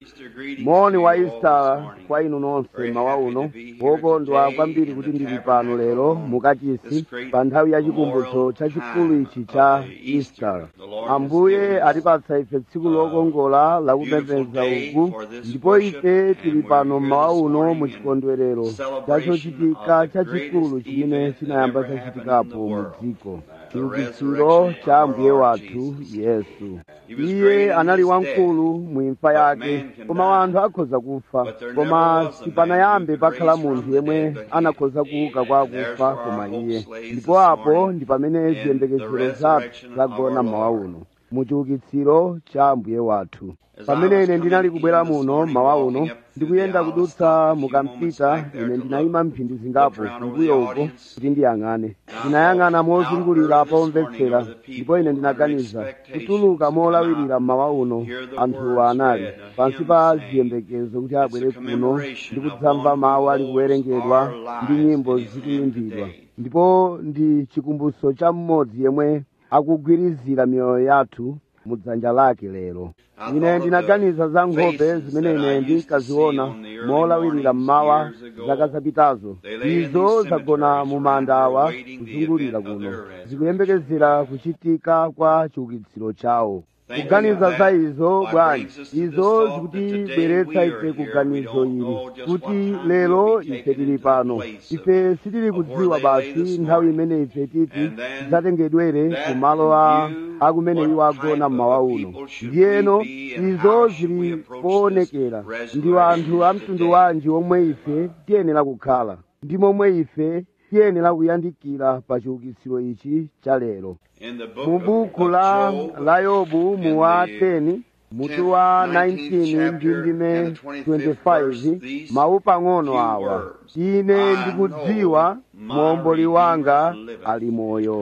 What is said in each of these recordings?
moni wa easter kwa inu nonse mawa uno wokondwa kwambiri kuti ndili pano lero mukachisi pa nthawi ya chikumbutso chachikulu ichi cha easter ambuye atipatsa ife tsiku lokongola lakupembedza uku ndipo ife tili pano mawa uno mu chikondwerero chachochitika chachikulu chimene chinayamba chachitikapo mu dziko chiukitsiro cha ambuye wathu yesu iye anali wamkulu mu imfa yake koma anthu akhoza kufa koma sipanayambe pakhala munthu yemwe anakhoza kuuka kwa akufa koma iye ndipo apo ndi pamene ziyembekezero zathu zagona mawa uno mu chiukitsiro cha ambuye wathu pamene ine ndinali kubwera muno mawa uno ndikuyenda kudutsa mukampita ine ndinayima mphindi zingapo kumbuyo uko kuti ndiyang'ane ndinayang'ana mozungulira pomvetsera ndipo ine ndinaganiza kutuluka molawirira mmawa uno anthuwa anali pansi pa ziyembekezo kuti abwere kuno ndi kudzamva mawu ali kuwerengedwa ndi nyimbo zikuyimbidwa ndipo ndi chikumbutso cha mmodzi yemwe akugwirizira miyoyo yathu mudzanja lake lero ine ndinaganiza za nkhope zimene ine ndinkaziona molawirira mmawa zaka zapitazo izo zagona mu manda awa kuzungulira kuno zikuyembekezera kuchitika kwa chiukitsiro chawo kuganiza za izo bwanji izo zikutibweretsa ife kuganizo ili kuti lero ife tili pano ife sitili kudziwa basi nthawi imene ife titi tidzatengedwere ku malo a akumene iwo agona mmawa uno ndiyeno izo zili poonekera ndi anthu a mtundu wanji omwe ife tiyenera kukhala ndi momwe ife tiyenera kuyandikira pa chiukitsiro ichi cha lero mu buku la, la yobu mu wa 10 mutu wa 19 ndi ndime 25 mawu pang'ono awa ine ndikudziwa muomboli wanga ali moyo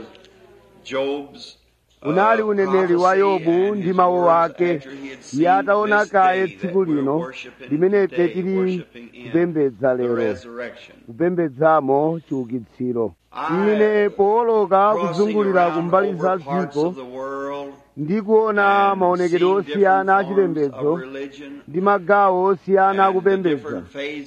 unali uneneri wa yobu ndi mawu ake iye ataona kaye tsiku lino limene ife tili kupembedza lero kupembedzamo chiukitsiro ine pooloka kuzungulira kumbali za dziko ndikuona maonekedwe osiyana achipembedzo ndi magawo osiyana akupembedza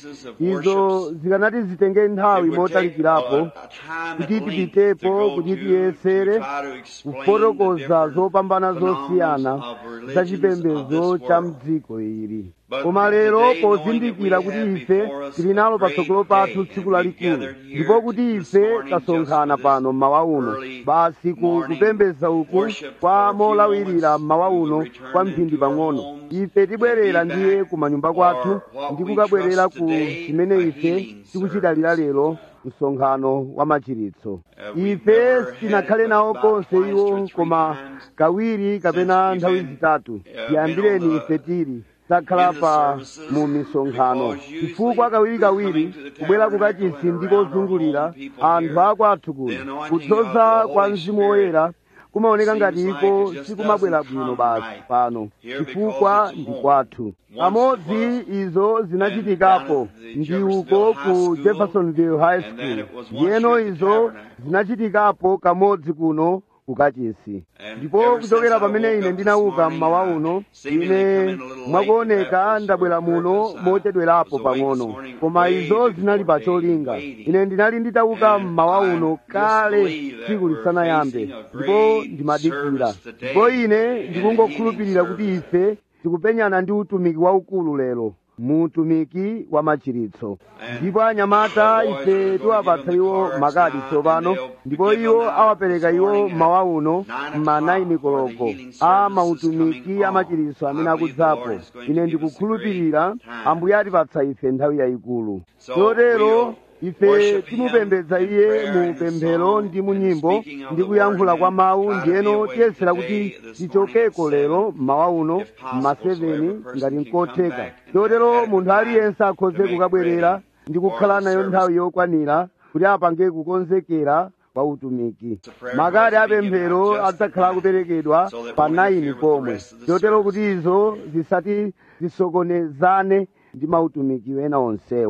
izo zikanati zitenge nthawi motalikirapo kuti tipitepo kuti tiyesere kufotokoza zopambana zosiyana za chipembedzo cha mdziko ili koma lero pozindikira kuti ife tili nalo patsogolo pathu tsiku lalikulu ndipo kuti ife tasonkhana pano mmawa uno basi ku kupembedza uku kwa molawirira mmawa uno kwa mphindi pang'ono ife tibwerera ndiye ku manyumba kwathu ndi kukabwerera ku chimene ife tikuchidalira lero msonkhano wa machiritso ife sitinakhale nawo konse iwo koma kawiri kapena nthawi zitatu tiyambireni ife tili takhala pa mu misonkhano chifukwa kawirikawiri kubwera kukachisi ndikozungulira anthu akwathu kuno kudzoza kwa mzimu woyera kumaoneka ngati iko sikumabwera bwino basi pano chifukwa ndi kwathu pamodzi izo zinachitikapo ndi uko ku jeffersonville high school ndiyeno izo zinachitikapo kamodzi kuno kukachisi ndipo kuchokera pamene ine ndinauka mmawa uno ine mwakuoneka ndabwera muno mochedwerapo pang'ono koma izo zinali pa cholinga ine ndinali nditauka mmawa uno kale tsiku lisanayambe ndipo ndimadikira ndipo ine ndikungokhulupirira kuti ife tikupenyana ndi utumiki waukulu lero muutumiki wa machiritso ndipo anyamata ife tiwapatsa iwo makadi tsopano ndipo iwo awapereka iwo mmawa uno mma 9 koloko a mautumiki a machiritso amene akudzapo ine ndikukhulupirira ambuye atipatsa ife nthawi yayikulu chotero ife timupembedza iye mu pemphero ndi mu nyimbo ndi kuyankhula kwa mawu ndiyeno tiyesera kuti tichokeko lero mmawa uno mma 7 ngati nkotheka chotero munthu aliyense akhoze kukabwerera ndi kukhala nayo nthawi yokwanira kuti apange kukonzekera kwa utumiki makadi apemphero adzakhala akuperekedwa pa 9 pomwe chotero kuti izo zisati zisokonezane ndi mautumiki ena onsewa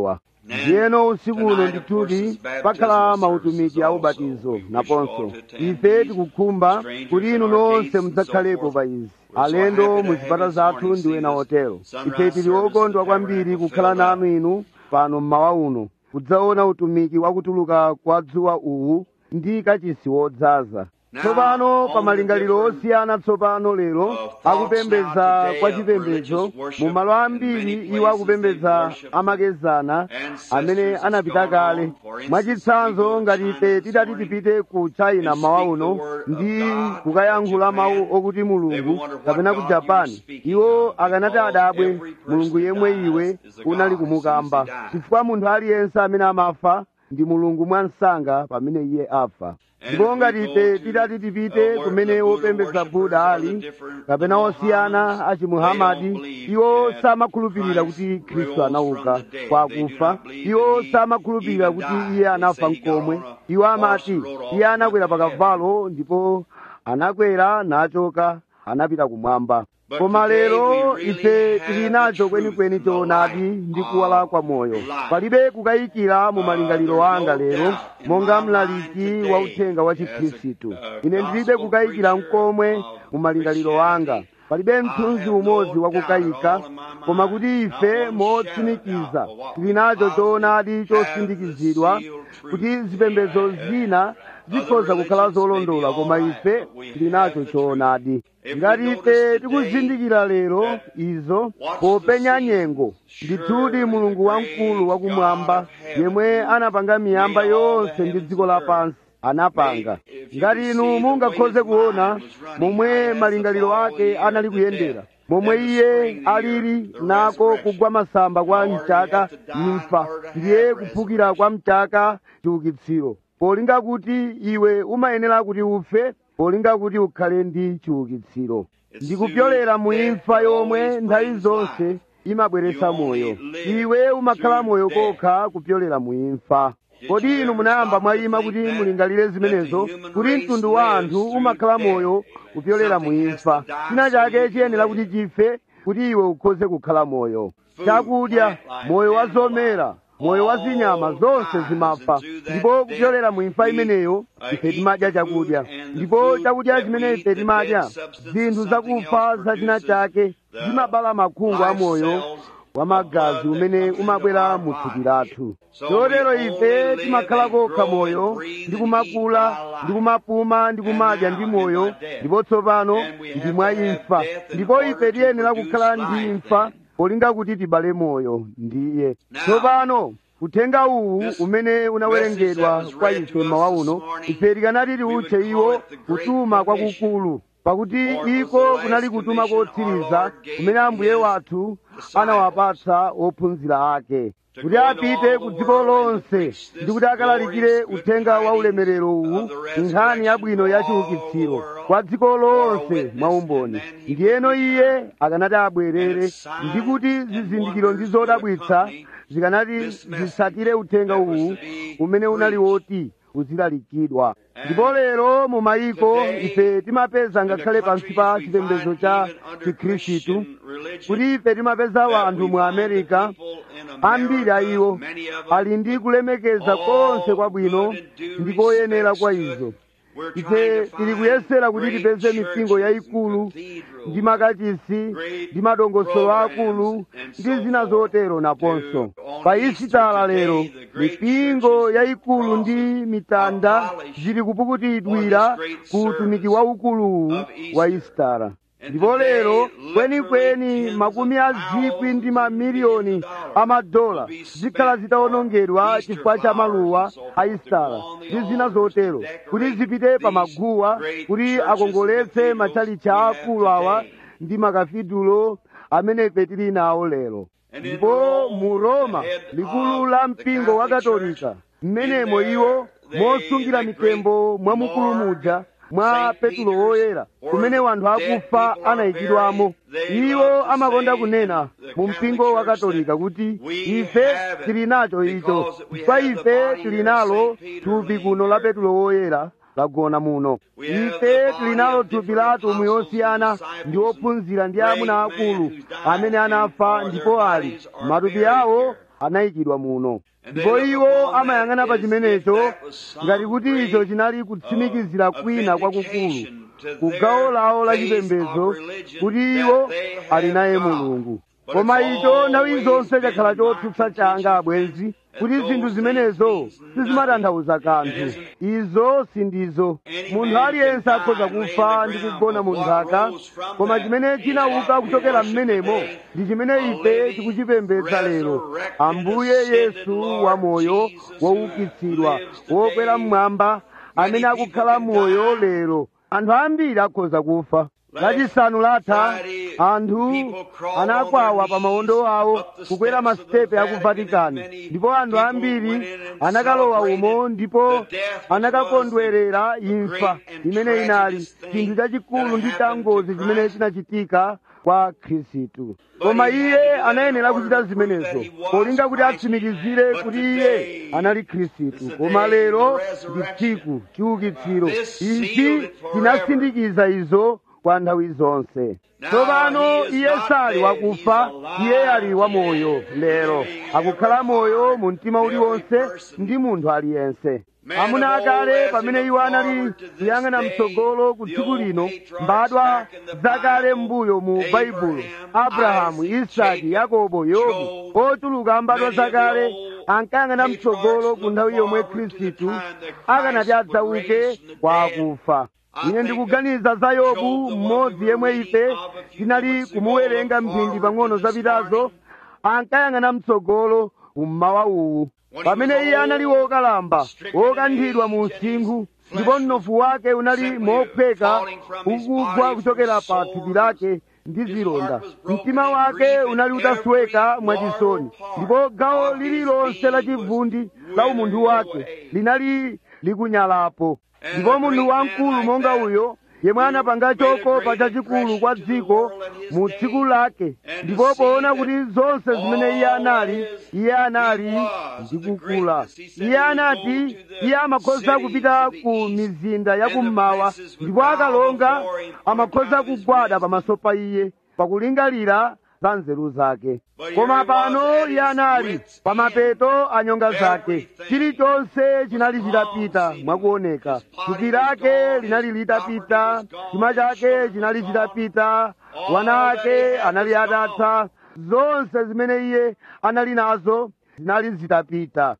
ndiyeno usiku uno ndithudi pakhala mautumiki a ubatizo naponso ife tikukhumba kuti inu nonse mudzakhalepo pa izi alendo mu zipata zathu ndi ena otero ife tili okondwa kwambiri kukhala nanu inu pano mmawa uno kudzaona utumiki wakutuluka kwa dzuwa uwu ndi kachisi wodzaza tsopano pa malingaliro osiyana tsopano lero akupembedza kwa chipembedzo mu malo ambiri iwo akupembedza amakezana amene anapita kale mwachitsanzo ngati ife tidati tipite ku china mawa uno ndi kukayankhula mawu okuti mulungu kapena ku japani iwo akanati adabwe mulungu yemwe iwe unali kumukamba chifukwa munthu aliyense amene amafa ndi mulungu mwansanga pamene iye afa ndipo ngati ife tidati tipite kumene wopembedza buda ali kapena osiyana a chimuhamadi iwo samakhulupirira kuti khristu anauka kwa akufa iwo samakhulupirira kuti iye anafa mkomwe iwo amati iye anakwera pa kavalo ndipo anakwera nachoka anapita kumwamba koma lero ife tili nacho kwenikweni choonadi ndi kuwala kwa moyo palibe kukayikira mu malingaliro anga lero monga mlaliki wa uthenga wa chikhristu ine ndilibe kukayikira mkomwe mu malingaliro anga palibe mthunzi umodzi wakukayika koma kuti ife motsimikiza tili nacho choonadi chosindikizidwa kuti zipembedzo zina zikhoza kukhala zolondola koma ife tili nacho choonadi ngati ife tikuzindikira lero izo popenya nyengo ndithudi mulungu wamkulu wakumwamba yemwe anapanga miyamba yonse ndi dziko lapansi anapanga ngati inu mungakhoze kuona momwe malingaliro ake anali kuyendera momwe iye alili nako kugwa masamba kwa mchaka imfa ndiye kuphukira kwa mchaka chiukitsiro polinga kuti iwe umayenera kuti ufe polinga kuti ukhale ndi chiukitsiro ndikupyolera mu imfa yomwe nthawi zonse imabweretsa moyo iwe umakhala moyo kokha kupyolera mu imfa kodi inu munayamba mwayima kuti mulingalire zimenezo kuti mtundu wa anthu umakhala moyo kupyolera mu imfa china chake chiyenera kuti chife kuti iwe ukhoze kukhala moyo chakudya moyo wa zomera moyo wa zinyama zonse zimafa ndipo kupyolera mu imfa imeneyo ife timadya chakudya ndipo chakudya chimene ife timadya zinthu zakufa za china chake zimabala makhungu a moyo wa magazi umene umabwera mu thupi lathu chotero ife timakhala kokha moyo ndi kumakula ndi kumapuma ndi kumadya ndi moyo ndipo tsopano ndi mwa imfa ndipo ife tiyenera kukhala ndi imfa polinga kuti tibale moyo ndiye tsopano uthenga uwu umene unawerengedwa kwa ife mmawa uno ife tikanati tiutche iwo kutuma kwakukulu pakuti iko kunali kutuma kotsiriza kumene ambuye wathu anawapatsa ophunzira ake kuti apite ku dziko lonse ndi kuti akalalikire uthenga wa ulemerero uwu nkhani yabwino ya chiukitsiro kwa dziko lonse mwaumboni ndiyeno iye akanati abwerere ndi kuti zizindikiro ndi zodabwitsa zikanati zisatire uthenga uwu umene unali woti uzilalikidwa ndipo lero mu mayiko ife timapeza ngakhale pansi pa chipembedzo cha chikhristu kuti ife timapeza wanthu mu america ambiri a iwo ali ndi kulemekeza konse kwabwino ndi koyenera kwa izo ife tili kuyesera kuti tipeze mipingo yayikulu ndi makachisi ndi madongosolo akulu ndi zina zotero naponso pa isitala lero mipingo yayikulu ndi mitanda zili kupukutidwira ku utumiki waukuluwu wa isitala ndipo lero kwenikweni makumi a zikwi ndi mamiliyoni amadola zikhala zitawonongedwa chifukwa cha maluwa a isitala ndi zina zotero kuti zipite pa maguwa kuti akongoletse matchalicha akulu awa ndi makafidulo amene ife tili nawo lero ndipo mu roma likulu la mpingo wa katolika mmenemo iwo mosungira mitembo mwamukulu muja mwa petulo woyera kumene wanthu akufa anayikidwamo iwo amakonda kunena mu mpingo wa katolika kuti ife tili nacho icho chifukwa ife tili nalo thupi kuno la petulo woyera lagona muno ife tili nalo thupi la atumwi osiyana ndi ophunzira ndi amuna akulu amene anafa ndipo ali matupi awo anayikidwa muno ndipo iwo amayang'ana pa chimenecho ngati kuti icho chinali kutsimikizira kwina kwakukulu ku gawo lawo la chipembedzo kuti iwo ali naye mulungu koma icho nthawi zonse chakhala chotsutsa changa abwenzi kuti zinthu zimenezo sizimatanthauza kanthu izo sindizo munthu aliyense akhoza kufa ndi kugona mu nthaka koma chimene chinauka kuchokera m'menemo ndi chimene ife tikuchipembedza lero ambuye yesu wamoyo woukitsidwa wokwera mmwamba amene akukhala moyo lero anthu ambiri akhoza kufa lachisanu latha anthu anakwawa pa mawondo awo kukwera masitepe a ku vatikani ndipo anthu ambiri anakalowa umo ndipo anakakondwerera imfa imene inali chinthu chachikulu ndi changozi chimene chinachitika kwa khristu koma iye anayenera kuchita zimenezo polinga kuti atsimikizire kuti iye anali khristu koma lero ndi tsiku chiukitsiro ichi chinasindikiza izo kwa nthawi zonse tsopano iye sali wakufa iye ali wamoyo lero akukhala moyo mu mtima uliwonse ndi munthu aliyense amuna akale pamene iwo anali kuyang'ana mtsogolo ku tsiku lino mbadwa zakale m'mbuyo mu baibulo abrahamu isaki yakobo yobu ochuluka mbadwa zakale ankayang'ana mtsogolo ku nthawi yomwe khristu akanati adzauke kwa akufa ine ndikuganiza za yobu mmodzi yemwe ife tinali kumuwerenga mphindi pang'ono zapitazo ankayang'ana mtsogolo kummawa uwu pamene iye anali wokalamba wokanthidwa mu msinkhu ndipo mnofu wake unali mophweka ukugwa kuchokera pa thupi lake ndi zilonda mtima wake unali utasweka mwachisoni ndipo gawo lililonse la chivundi la umunthu wake linali likunyalapo ndipo munthu wamkulu monga uyo yemwe anapanga chokopa chachikulu kwa dziko mu tsiku lake ndipo poona kuti zonse zimene iye anali iye anali ndikukula iye anati iye amakhoza kupita ku mizinda yakummawa ndipo akalonga amakhoza kugwada pamaso pa iye pakulingalira za nzeru zake koma pano iye anali pamapeto a nyonga zake chilichonse chinali chitapita mwakuoneka thupi lake linali litapita chuma chake chinali chitapita wana ake anali atatha zonse zimene iye anali nazo zinali zitapita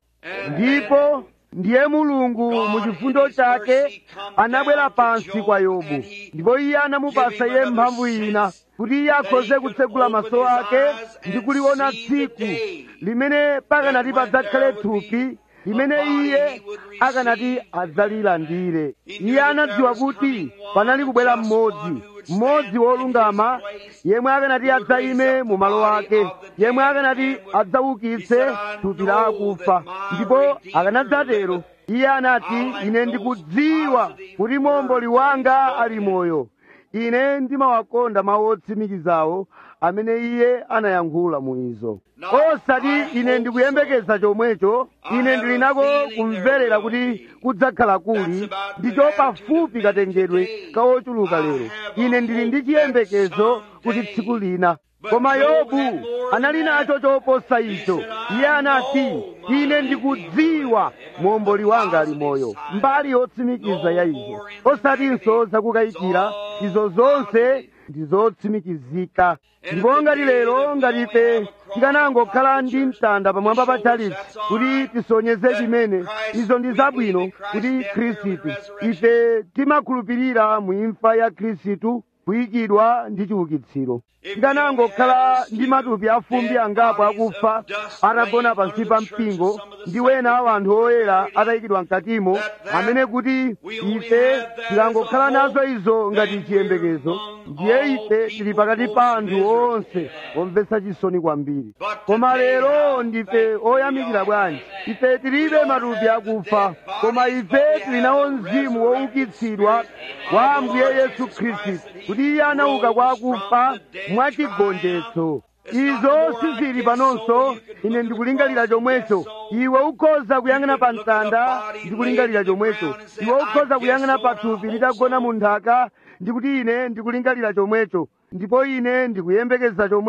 ndipo ndiye mulungu mu chifundo chake anabwera pansi kwa yobu ndipo iye anamupasa iye mphamvu ina kuti iye akhoze kutsegula maso ake ndi kuliona tsiku limene pakanati padzakhale thupi limene iye akanati adzalilandire iye anadziwa kuti panali kubwera mmodzi mmodzi wolungama yemwe akanati adzayime mu malo ake yemwe akanati adzaukitse thupi la akufa ndipo akanadzatero iye anati ine ndikudziwa kuti momboli wanga ali moyo ine ndimawakonda mawu otsimikizawo amene iye anayankhula mu izo osati ine ndikuyembekeza chomwecho ine ndili nako kumverera kuti kudzakhala kuli ndicho pafupi katengedwe kawochuluka lero ine ndili ndi chiyembekezo kuti tsiku lina koma yobu anali nacho choposa icho iye anati ine ndikudziwa momboli wanga ali moyo mbali yotsimikiza ya izo osatinso zakukayikira izo zonse ndizotsimikizika ndipo ngati lero ngati ife tikanangokhala ndi mtanda pamwamba pa chalitsi kuti tisonyeze chimene izo ndi zabwino kuti khristu ife timakhulupirira mu imfa ya khristu kuyikidwa ndi chiukitsiro tikanangokhala ndi matupi afumbi angapo akufa atagona pansi pa mpingo ndi wena wa anthu oyera atayikidwa mkatimo amene kuti ife tikangokhala nazo izo ngati chiyembekezo ndiye ife tili pakati pa anthu onse omvetsa chisoni kwambiri koma lero ndife oyamikira bwanji ife tilibe matupi akufa koma ife tili nawo mzimu woukitsidwa wa ambuye yesu khristu kuti iye anauka kwa akufa mwachigonjetso izo sizili panonso ine ndikulingalira chomwecho iwe ukhoza kuyang'ana pa mtanda ndikulingalira chomwecho iwe ukhoza kuyang'ana pa thupi litagona mu nthaka ndikuti ine ndikulingalira chomwecho ndipo ine ndikuyembekeza chomwecho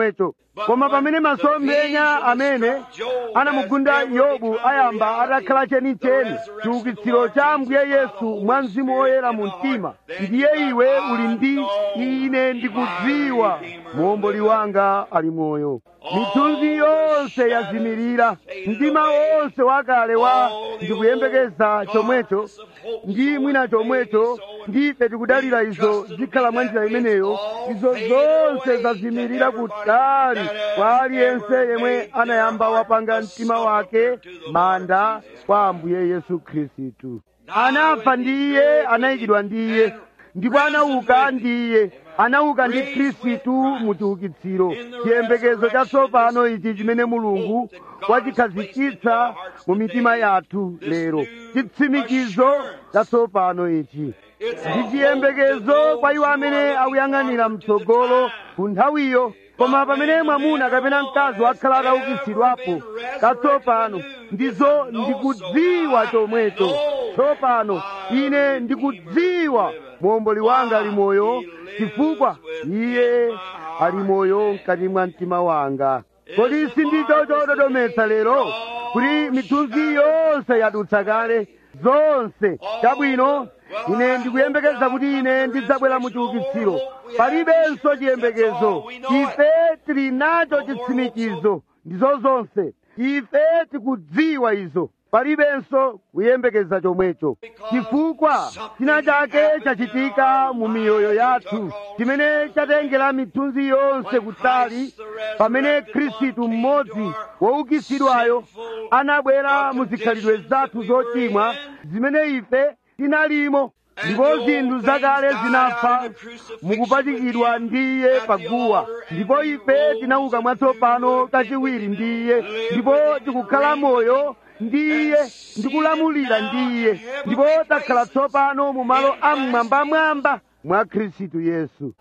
koma pamene masomphenya amene anamugunda yobu ayamba atakhala chenicheni chiukitsiro cha ambuye yesu mwa mzimu woyera mu mtima ndiye iwe uli ndi ine ndikudziwa muomboli wanga ali moyo mithunzi yonse yazimirira mtima wonse wakale wa ndikuyembekeza chomwecho ndi mwina chomwecho ndife tikudalira izo zikhala mwa njira imeneyo izo zonse zazimirira kutali kwa aliyense yemwe anayamba wapanga mtima wake manda kwa ambuye yesu khristu anafa ndiye anayikidwa ndiye ndipo anauka ndiye anauka ndi khristu mu chiukitsiro chiyembekezo chatsopano ichi chimene mulungu wachikhazikitsa mu mitima yathu lero chitsimikizo chatsopano ichi ndi chiyembekezo kwa iwo amene akuyang'anira mtsogolo ku nthawiyo koma pamene mwamuna kapena mkazi wakhala ataukitsidwapo katsopano ndizo ndikudziwa chomwecho tsopano ine ndikudziwa muomboli wanga ali moyo chifukwa iye ali moyo mkati mwa mtima wanga kodi sindicho chododometsa lero kuti mithunzi yonse yadutsa kale zonse chabwino ine ndikuyembekeza kuti ine ndidzabwera mu chiukitsiro palibenso chiyembekezo ife tili nacho chitsimikizo ndizo zonse ife tikudziwa izo palibenso kuyembekeza chomwecho chifukwa china chake chachitika mu miyoyo yathu chimene chatengera mithunzi yonse kutali pamene khristu mmodzi woukitsidwayo anabwera mu zikhalidwe zathu zochimwa zimene ife tinalimo ndipo zinthu zakale zinafa mukupachikidwa ndiye paguwa ndipo ife tinauka mwatsopano kachiwiri ndiye ndipo tikukhala moyo ndiye ndikulamulira ndiye ndipo takhala tsopano mu malo amwambamwamba mwa khristu yesu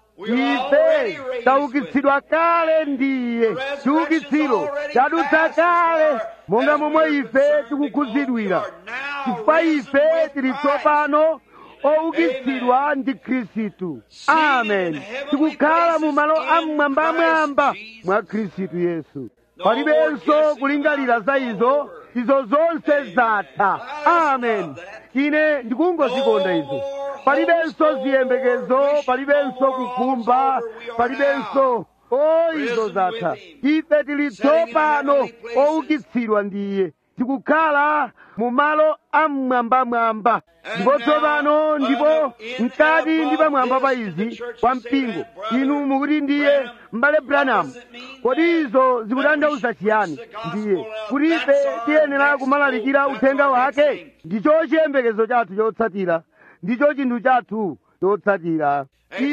ife taukitsidwa kale ndiye chiukitsiro chadutsa kale monga momwe ife tikukhudzidwira chifukwa ife tili tsopano oukitsidwa ndi khristu amen tikukhala mu malo amwambamwamba mwa khristu yesu palibenso kulingalira za izo izo zonse zatha amen ine ndikungozikonda izo palibenso ziyembekezo palibenso kukhumba palibenso o izo zatha ife tili tsopano oukitsidwa ndiye tikukhala mu malo amwambamwamba ndipo tsopano ndipo mkati ndi pamwamba pa izi kwa mpingo inu mukuti ndiye m'bale branham kodi izo zikutanthauza chiyani ndiye kuti ife tiyenera kumalalikira uthenga wake ndicho chiyembekezo chathu chotsatira ndicho chinthu chathu chotsatira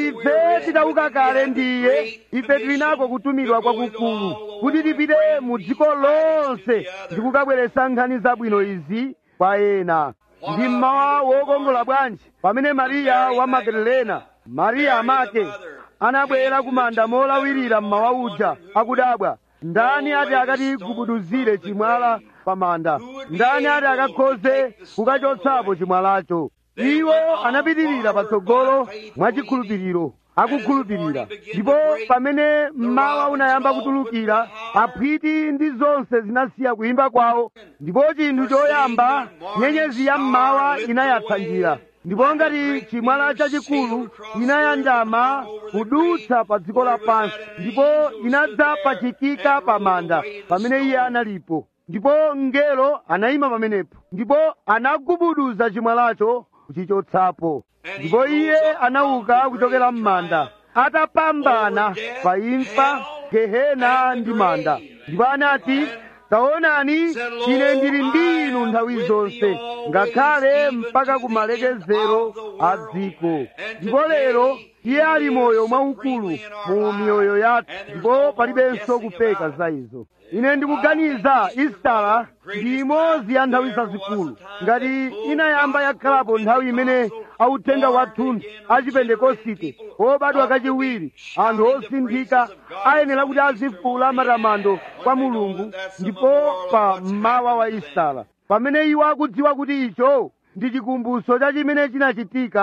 ife tidauka kale ndiye ife tili nako kutumidwa kwakukulu kuti tipite mu dziko lonse ndi kukabweretsa nkhani zabwino izi kwa ena ndi mmawa wokongola bwanji pamene mariya wa magadalena mariya amake anabwera kumanda molawirira mmawa uja akudabwa ndani ati akatigubuduzire chimwala pa manda ndani ati akakhoze kukachotsapo chimwalacho iwo anapitirira patsogolo mwachikhulupiriro akukhulupirira ndipo pamene mmawa unayamba kutulukira aphwiti ndi zonse zinasiya kuyimba kwawo ndipo chinthu choyamba nyenyezi ya mmawa inayatsa njira ndipo ngati chimwala chachikulu inayanjama kudutsa pa dziko lapansi ndipo inadzapachikika pa manda pamene iye analipo ndipo mngelo anayima pamenepo ndipo anagubuduza chimwalacho kuchichotsapo ndipo iye anauka kuchokera m'manda atapambana pa imfa gehena ndi manda ndipo anati taonani ine ndili ndi inu nthawi zonse ngakhale mpaka ku malekezero a dziko ndipo lero iye ali moyo mwaukulu mu miyoyo yathu ndipo palibenso kupeka za izo ine ndikuganiza istala ndi imodzi ya nthawi zazikulu ngati inayamba yakhalapo nthawi imene authenga wathunthu achipentekosite obadwa kachiwiri anthu osinthika ayenera kuti azifuula matamando kwa mulungu ndipo pa mmawa wa istala pamene iwo akudziwa kuti icho ndi chikumbutso cha chimene chinachitika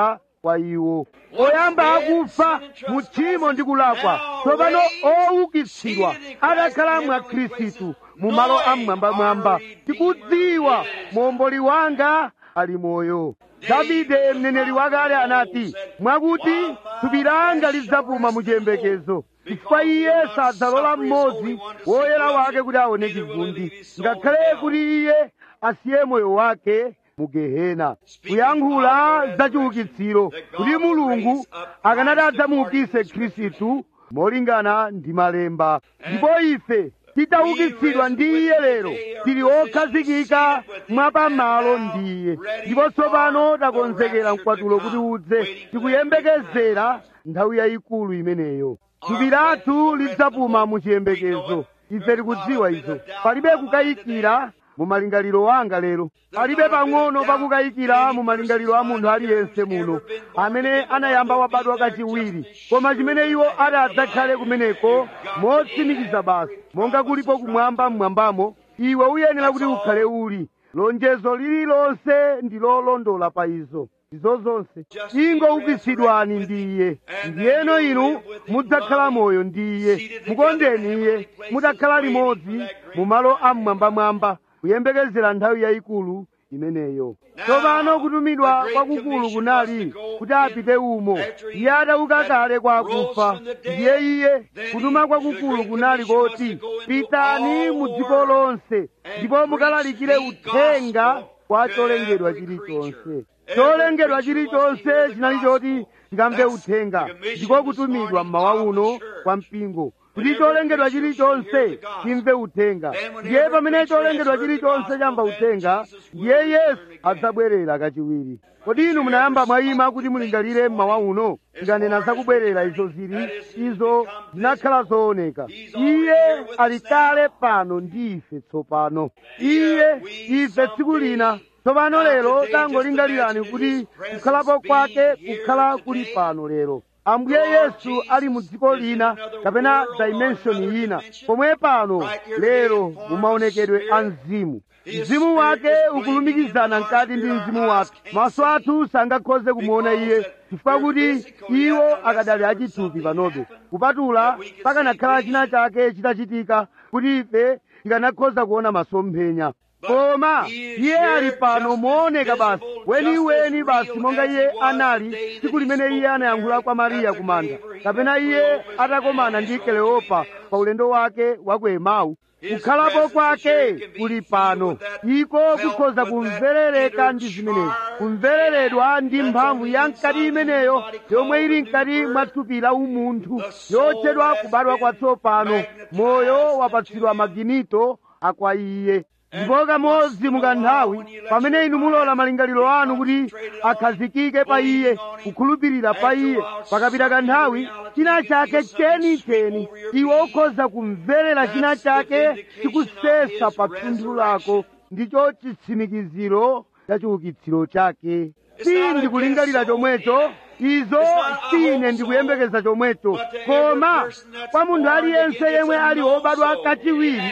kwa iwo oyamba akufa mu tchimo ndi kulakwa tsopano owukitsidwa adakhala mwa khristu mu malo amwambamwamba tikudziwa momboli wanga ali moyo davide mneneri wakale anati mwakuti thupi langa lidzapuma mu chiyembekezo chifukwa iye sadzalola mmodzi woyera wake kuti aone chivundi ngakhale kuti iye asiye moyo wake mu gehena kuyankhula za chiukitsiro kuti mulungu akanati adzamuukise khristu molingana ndi malemba ndipo ife titaukitsidwa ndi iye lero tili okhazikika mwapamalo ndi iye ndipo tsopano takonzekera mkwatulo kuti udze tikuyembekezera nthawi yayikulu imeneyo thupi lathu lidzapuma mu chiyembekezo ife tikudziwa izo palibe kukayikira mu malingaliro wanga lero palibe pang'ono pakukayikira mu malingaliro a munthu aliyense muno amene anayamba wabadwa kachiwiri koma chimene iwo ati adzakhale kumeneko motsimikiza basi monga kulipo kumwamba mmwambamo iwe uyenera kuti ukhale uli lonjezo lililonse ndi lolondola pa izo izo zonse ingoukitsidwani ndi iye ndiyeno inu mudzakhala moyo ndi iye mukondeni iye mutakhala limodzi mu malo amwambamwamba kuyembekezera nthawi yayikulu imeneyo tsopano kutumidwa kwakukulu kunali kuti apite umo iye adauka kale kwa akufa ndiye iye kutuma kwakukulu kunali koti pitani mu dziko lonse ndipo mukalalikire uthenga kwa cholengedwa chilichonse cholengedwa chilichonse chinali choti chikamve uthenga ndiko kutumidwa mmawa uno kwa mpingo kuti cholengedwa chilichonse chimve uthenga ndiye pamene cholengedwa chilichonse chamva uthenga ndiye yesu adzabwerera kachiwiri kodi inu munayamba mwayima kuti mulingalire mmawa uno tikanena zakubwerera izo zili izo zinakhala zooneka iye ali kale pano ndi ife tsopano iye ife tsiku lina tsopano lero tangolingalirani kuti kukhalapo kwake kukhala kuli pano lero ambuye yesu ali mu dziko lina kapena dimension ina pomwe pano lero mumaonekedwe a mzimu mzimu wake ukulumikizana mkati ndi mzimu wathu maso athu sangakhoze kumuona iye chifukwa kuti iwo akadali achithupi panobe kupatula pakanakhala china chake chitachitika kuti ife tikanakhoza kuona masomphenya koma iye ali pano mooneka basi weniweni basi monga iye anali tsiku limene iye anayankhula kwa mariya kumanda kapena iye atakomana ndi keleopa pa ulendo wake wa ku emau kukhalapo kwake kuli pano iko kukhoza kumverereka ndi zimenezi kumvereredwa ndi mphamvu ya mkati imeneyo yomwe ili mkati mwa thupi la umunthu yotchedwa kubadwa kwatsopano moyo wapatsidwa maginito akwa iye ndipo kamodzi mukanthawi pamene inu mulola malingaliro anu kuti akhazikike pa iye kukhulupirira pa iye pakapita kanthawi china chake chenicheni iwe ukhoza kumverera china chake chikusesa pa thunthu lako ndicho chitsimikiziro cha chiukitsiro chake si ndikulingalira chomwecho izo sine ndikuyembekeza chomwecho koma kwa munthu aliyense yemwe ali wobadwa kachiwiri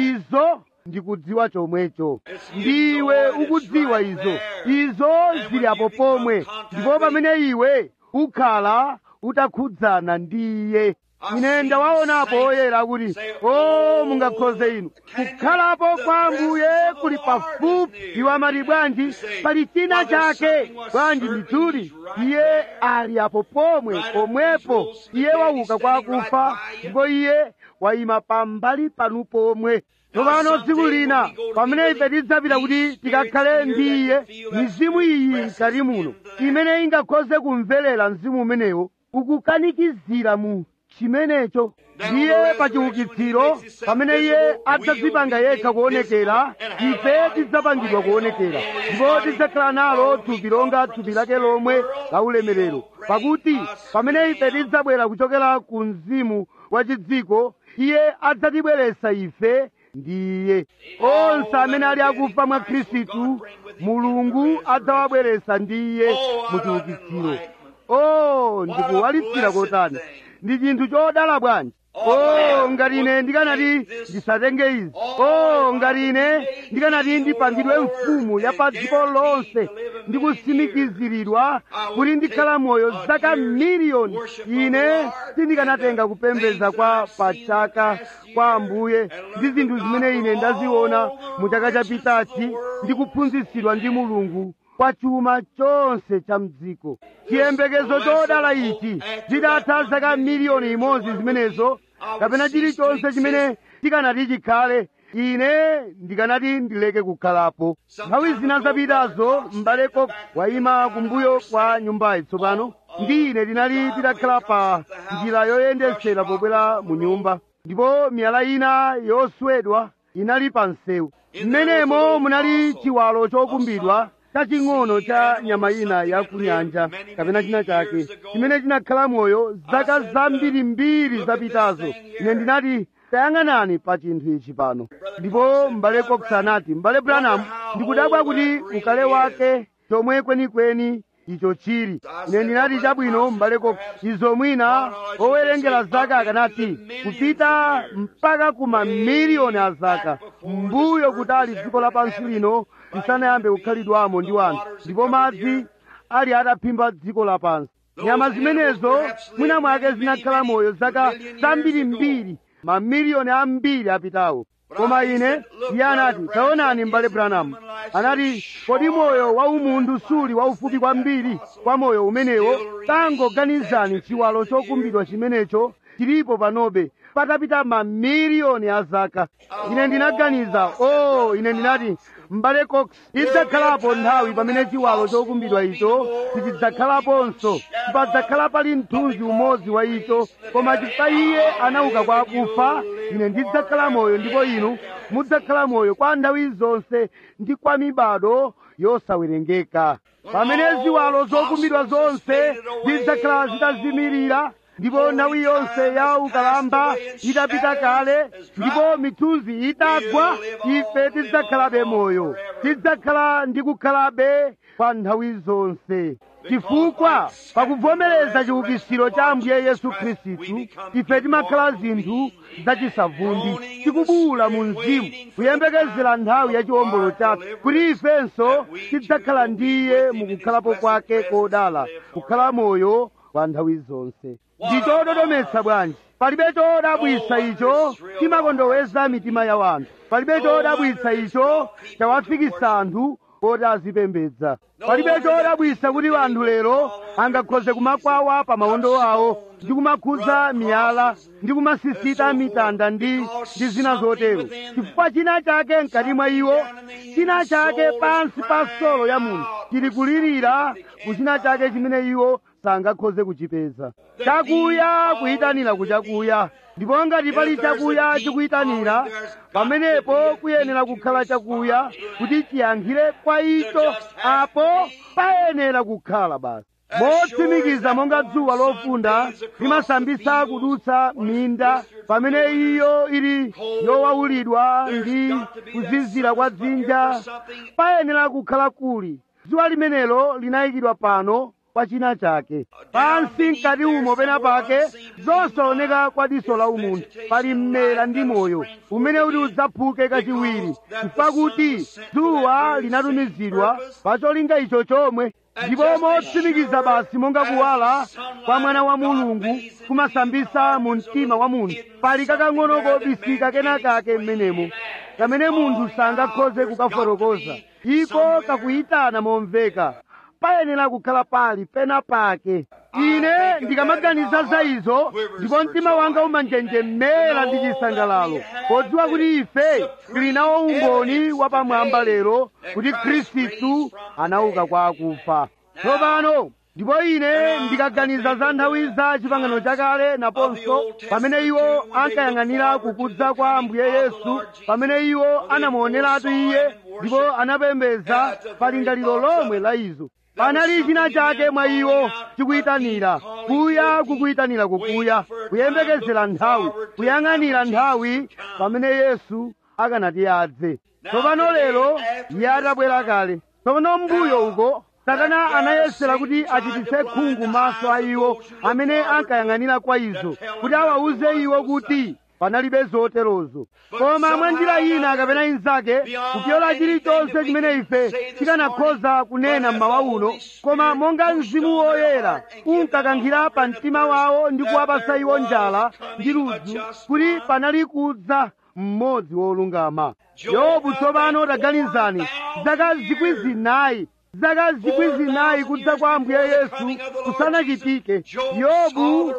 izo ndikudziwa chomwecho ndiwe ukudziwa izo izo zili apo pomwe ndipo pamene iwe ukhala utakhudzana ndi iye ine ndawaonapo oyera kuti o mungakhoze inu kukhalapo kwa ambuye kuli pafupi iwo amati bwanji pali china chake bwanji ndithudi iye ali apo pomwe pomwepo iye wauka kwa akufa ndipo iye wayima pambali panu pomwe tsopano tsiku lina pamene ife tidzapita kuti tikakhale ndi iye mizimu iyi mkati muno imene ingakhoze kumverera mzimu umenewo ukukanikizira mu chimenecho ndiye pa chiukitsiro pamene iye adzadzipanga yekha kuonekera ife tidzapangidwa kuonekera ndipo tidzakhala nalo thupi longa thupi lake lomwe la ulemerero pakuti pamene ife tidzabwera kuchokera ku mzimu wa chidziko iye adzatibweretsa ife ndiye onse amene ali akufa mwa khristu mulungu adzawabweretsa ndiye mu chiukitsiro o ndikuwalitsira kotani ndi chinthu chodala bwanji o ngati ine ndikanati ndisatenge izi o ngati ine ndikanati ndipangidwe mfumu ya pa dziko lonse ndi kusimikiziridwa kuti ndikhala moyo zaka miliyoni ine sindikanatenga kupembedza kwa pachaka kwa ambuye ndi zinthu zimene ine ndaziona mu chaka chapitachi ndi kuphunzitsidwa ndi mulungu kwa chuma chonse cha mdziko chiyembekezo chodala ichi zidatha zaka miliyoni imodzi zimenezo kapena chilichonse chimene tikanati chikhale ine ndikanati ndileke kukhalapo nthawi zina zapitazo m'bale Cox wayima kumbuyo kwa nyumbayi tsopano ndi ine tinali titakhala pa njira yoyendetsera pobwera mu nyumba ndipo miyala ina yoswedwa inali pa msewu mmenemo munali chiwalo chokumbidwa chaching'ono cha nyama ina ya kunyanja kapena china chake chimene chinakhala moyo zaka zambirimbiri zapitazo ine ndinati tayang'anani pa chinthu ichi pano ndipo m'bale Cox anati m'bale Branham ndikudabwa kuti ukale wake chomwe kwenikweni icho chili ine ndinati chabwino m'bale Cox izo mwina owerengera zaka akanati kupita mpaka ku mamiliyoni a zaka mbuyo kutali dziko lapansi lino lisanayambe kukhalidwamo ndi wanthu ndipo madzi ali ataphimba dziko lapansi nyama zimenezo mwina mwake zinakhala moyo zaka zambirimbiri mamiliyoni ambiri apitawo koma ine iye anati taonani m'bale Branham anati kodi moyo wa umunthu suli waufupi kwambiri kwa moyo umenewo tangoganizani chiwalo chokumbidwa chimenecho chilipo panobe patapita mamiliyoni a zaka ine ndinaganiza o oh, ine ndinati m'bale Cox idzakhalapo nthawi pamene chiwalo chokumbidwa icho sichidzakhalaponso sipadzakhala pali mthunzi umodzi wa icho koma chifukwa iye anauka kwa akufa ine ndidzakhala moyo ndipo inu mudzakhala moyo kwa nthawi zonse ndi kwa mibado yosawerengeka pamene ziwalo zokumbidwa zonse zidzakhala zitazimirira ndipo nthawi yonse ya ukalamba itapita kale ndipo mithunzi itagwa ife tidzakhalabe moyo tidzakhala ndi kukhalabe kwa nthawi zonse chifukwa pakuvomereza chiukitsiro cha ambuye yesu khristu ife timakhala zinthu zachisavundi tikubuwula mu mzimu kuyembekezera nthawi ya chiwombolo chathu kuti ifenso tidzakhala ndiye mukukhalapo kwake kodala kukhala moyo kwa nthawi zonse ndi chododometsa bwanji palibe chodabwitsa icho chimakondoweza mitima ya wanthu palibe chodabwitsa icho chawafikisa anthu oti azipembedza palibe chodabwitsa kuti anthu lero angakhoze kumakwawa pa mawondo awo ndi kumakhudza miyala ndi kumasisita mitanda ndi ndi zina zotero chifukwa china chake mkati mwa iwo china chake pansi pa solo ya munthu chili kulirira kuchina chake chimene iwo sangakhoze kuchipeza chakuya kuyitanira kuchakuya ndipo ngati pali chakuya chikuyitanira pamenepo kuyenera kukhala chakuya kuti chiyankhire kwa icho apo payenera kukhala basi motsimikiza monga dzuwa lofunda limasambisa kudutsa minda pamene iyo ili yowawulidwa ndi kuzizira kwa dzinja payenera kukhala kuli dzuwa limenelo linayikidwa pano kwa china chake pansi mkati umo pena pake zosaoneka kwa diso la umunthu pali mmera ndi moyo umene uti udzaphuke kachiwiri pakuti dzuwa linatumizidwa pa cholinga icho chomwe ndipo motsimikiza basi monga kuwala kwa mwana wa mulungu kumasambisa mu mtima wa munthu pali kakang'ono kobisika kenakake m'menemo kamene munthu sangakhoze kukafotokoza iko kakuyitana momveka payenera kukhala pali pena pake ine ndikamaganiza za izo ndipo mtima wanga umanjenjemera ndi chisangalalo podziwa kuti ife tili nawo umboni wapamwamba lero kuti khristu anauka kwa akufa tsopano ndipo ine ndikaganiza za nthawi za chipangano chakale naponso pamene iwo ankayang'anira kukudza kwa ambuye yesu pamene iwo anamuoneratu iye ndipo anapembedza pa lingaliro lomwe la izo panali china chake mwa iwo chikuyitanira kuya kukuyitanira kukuya kuyembekezera nthawi kuyang'anira nthawi pamene yesu akanati adze tsopano lero iye atabwera kale tsopano mbuyo uko satana anayesera kuti achititse khungu maso a iwo amene ankayang'anira kwa izo kuti awawuze iwo kuti panalibe zoterozo koma mwa njira ina kapena inzake kupyola chilichonse chimene ife tikanakhoza kunena mmawa uno koma monga mzimu woyera unkakankhira pa mtima wawo ndi kuwapasa iwo njala ndi ludzu kuti panali kudza mmodzi wolungama yobu tsopano taganizani zaka zikwi zinayi zaka zikwi zinayi kudza kwa ambuye yesu kusanachitike yobu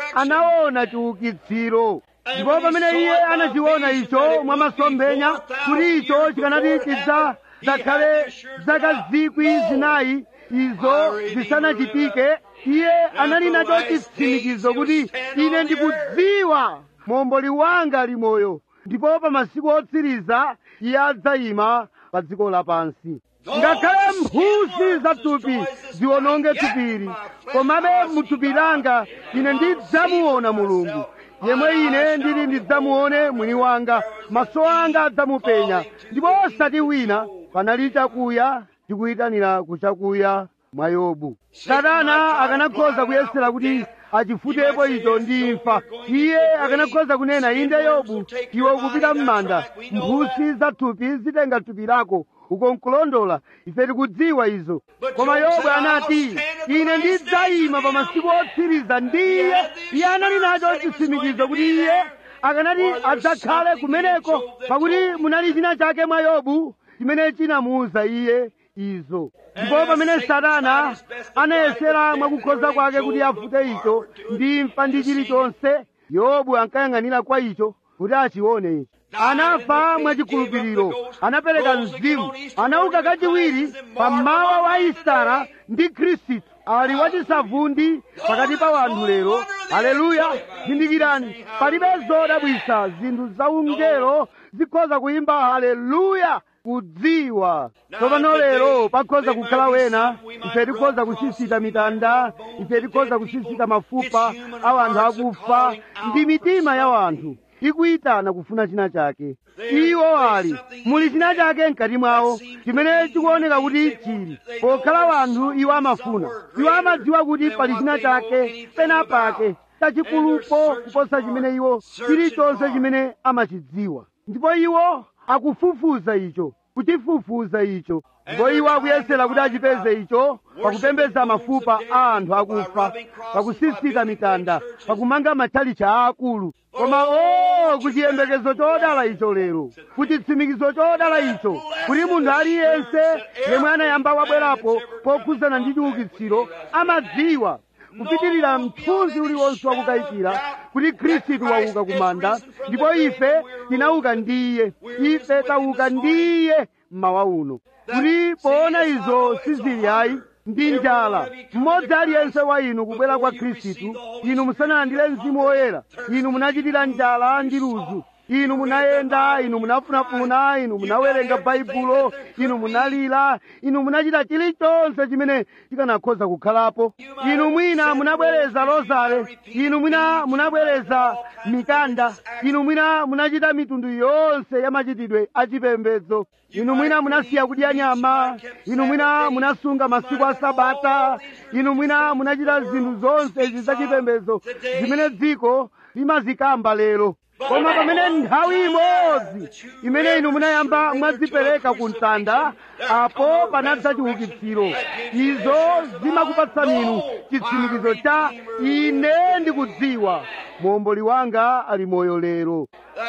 anaona chiukitsiro ndipo pamene iye anachiona icho mwa masomphenya kuti icho chikanati chidza zakhale zaka zikwi zinayi izo zisanachitike iye anali nacho chitsimikizo kuti ine ndikudziwa momboli wanga ali moyo ndipo pa masiku otsiriza iye adzayima pa dziko lapansi ngakhale mphusi za thupi ziwononge thupili komabe muthupi langa ine ndidzamuona mulungu yemwe ine ndili ndidzamuone mwini wanga maso anga adzamupenya ndipo osati wina panali chakuya chikuyitanira kuchakuya mwa yobu satana akanakhoza kuyesera kuti achifutepo icho ndi imfa iye akanakhoza kunena inde yobu iwe ukupita m'manda mphusi za thupi zitenga thupi lako uko nkulondola ife tikudziwa izo koma yobu anati ine ndidzayima pa masiku otsiriza ndiye iye anali nacho chitsimikizo kuti iye akanati adzakhale kumeneko pakuti munali china chake mwa yobu chimene chinamuwuza iye izo ndipo pamene satana anayesera mwakukhoza kwake kuti afute icho ndi imfa ndi chilichonse yobu ankayang'anira kwa icho kuti achione icho anafa mwachikhulupiriro anapereka mzimu anauka kachiwiri pammawa wa isara ndi khristu ali wachisavundi pakati pa wanthu lero haleluya zindikirani palibe zodabwisa zinthu zaungelo zikhoza kuyimba haleluya kudziwa tsopano lero pakhoza kukhala wena ife tikhoza kusisita mitanda ife tikhoza kusisita mafupa a wanthu akufa ndi mitima ya wanthu ikuyitana kufuna china chake iwo ali muli china chake mkati mwawo chimene chikuoneka kuti chili pokhala wanthu iwo amafuna iwo amadziwa kuti pali china chake pena pake chachikulupo kuposa chimene iwo chilichonse chimene amachidziwa ndipo iwo akufufuza icho kuchifufuza icho ndipo iwo akuyesera kuti achipeze icho pakupembedza mafupa a anthu akufa pakusisita mitanda pakumanga matchalichi aakulu koma o kuchiyembekezo chodala icho lero kuchitsimikizo chodala icho kuti munthu aliyense yemwe anayamba wabwerapo pokhudzana ndi chiukitsiro amadziwa kupitirira mthunzi uliwonse wakukayikira kuti khristu wauka kumanda ndipo ife tinauka ndiye ife tauka ndiye mmawa uno kuti poona izo sizili ayi ndi njala mmodzi aliyense wa inu kubwera kwa khristu inu musanalandire mzimu woyera inu munachitira njala ndi ludzu inu munayenda inu munafunafuna inu munawerenga baibulo inu munalira inu munachita chilichonse chimene chikanakhoza kukhalapo inu mwina munabwereza rozale inu mwina munabwereza mikanda inu mwina munachita mitundu yonse ya machitidwe achipembedzo inu mwina munasiya kudya nyama inu mwina munasunga masiku a sabata inu mwina munachita zinthu zonse izi zachipembedzo zimene dziko limazikamba lero koma pamene nthawi imodzi imene inu munayamba mwadzipereka ku mtanda apo panadza chiukitsiro izo zimakupatsani inu chitsimikizo cha ine ndikudziwa muomboli wanga ali moyo lero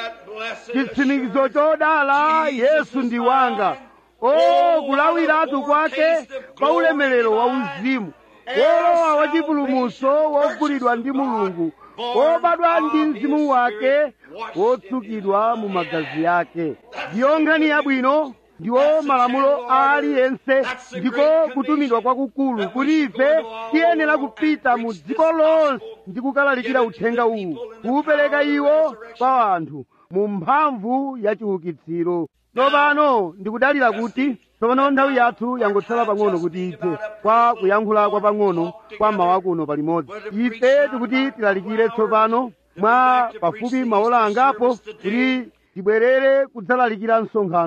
chitsimikizo chodala yesu ndi wanga o kulawiratu kwake kwa ulemerero wa uzimu wolowa wachipulumutso wogulidwa ndi mulungu wobadwa ndi mzimu wake wotsukidwa mu magazi yake ndiyo nkhani yabwino ndiwo malamulo a aliyense ndiko kutumidwa kwakukulu kuti ife tiyenera kupita mu dziko lonse ndi kukalalikira uthenga uwu kuwupereka iwo kwa anthu mu mphamvu ya chiukitsiro tsopano ndikudalira kuti tsopano nthawi yathu yangotsala pang'ono kuti ithe kwa kuyankhula kwa pang'ono kwa mmawa kuno palimodzi ife tikuti tilalikire tsopano mwa pafupi maola angapo kuti tibwerere kudzalalikira msonkhano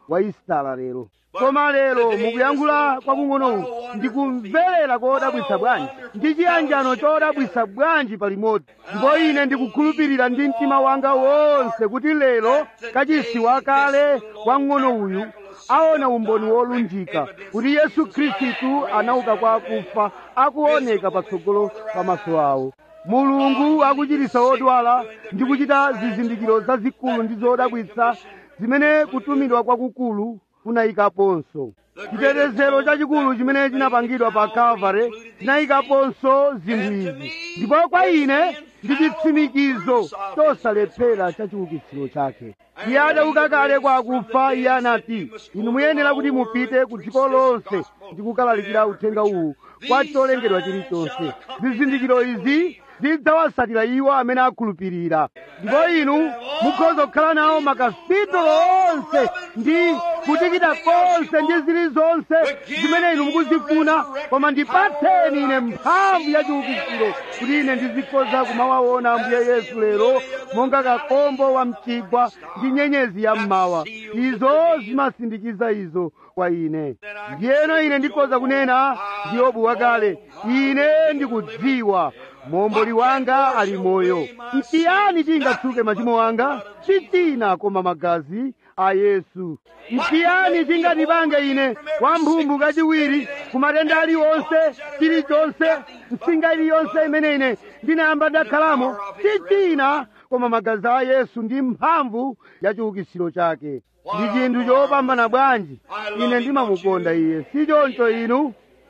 wa isitala lero koma lero mukuyankhula kwakung'onoku ndikumverera kodabwitsa bwanji ndi chiyanjano chodabwitsa bwanji palimodzi ndipo ine ndikukhulupirira ndi mtima wanga wonse kuti lero kachisi wakale wang'ono uyu aona umboni wolunjika kuti yesu khristu anauka kwa akufa akuoneka patsogolo pamaso awo mulungu akuchiritsa odwala ndi kuchita zizindikiro zazikulu ndi zodabwitsa zimene kutumidwa kwakukulu kunayikaponso chitetezero chachikulu chimene chinapangidwa pa calvary chinayikaponso zinthu izi ndipo kwa ine ndi chitsimikizo chosalephera cha chiukitsiro chake iye adauka kale kwa akufa iye anati inu muyenera kuti mupite ku dziko lonse ndi kukalalikira uthenga uwu kwa cholengedwa chilichonse zizindikiro izi zidzawatsatira iwo amene akhulupirira ndipo inu mukhoza kukhala nawo makapitolo onse ndi kutikita konse ndi zilizonse zimene inu mukuzifuna koma ndipatseni ine mphamvu ya chiukitsiro kuti ine ndizikhoza kumawaona ambuye yesu lero monga kakombo wa mchigwa ndi nyenyezi ya mmawa izo zimasindikiza izo kwa ine ndiyeno ine ndikhoza kunena ndi yobu wakale ine ndikudziwa momboli wanga ali moyo ntiyani tingatsuke machimo anga si china koma magazi a yesu ntiyani tingandipange ine wamphumbu kachiwiri ku matenda aliwonse chilichonse msinga iliyonse imene ine ndinayamba ndakhalamo si china koma magazi a yesu ndi mphamvu ya chiukitsiro chake ndi chinthu chopambana bwanji ine ndimamukonda iye si choncho inu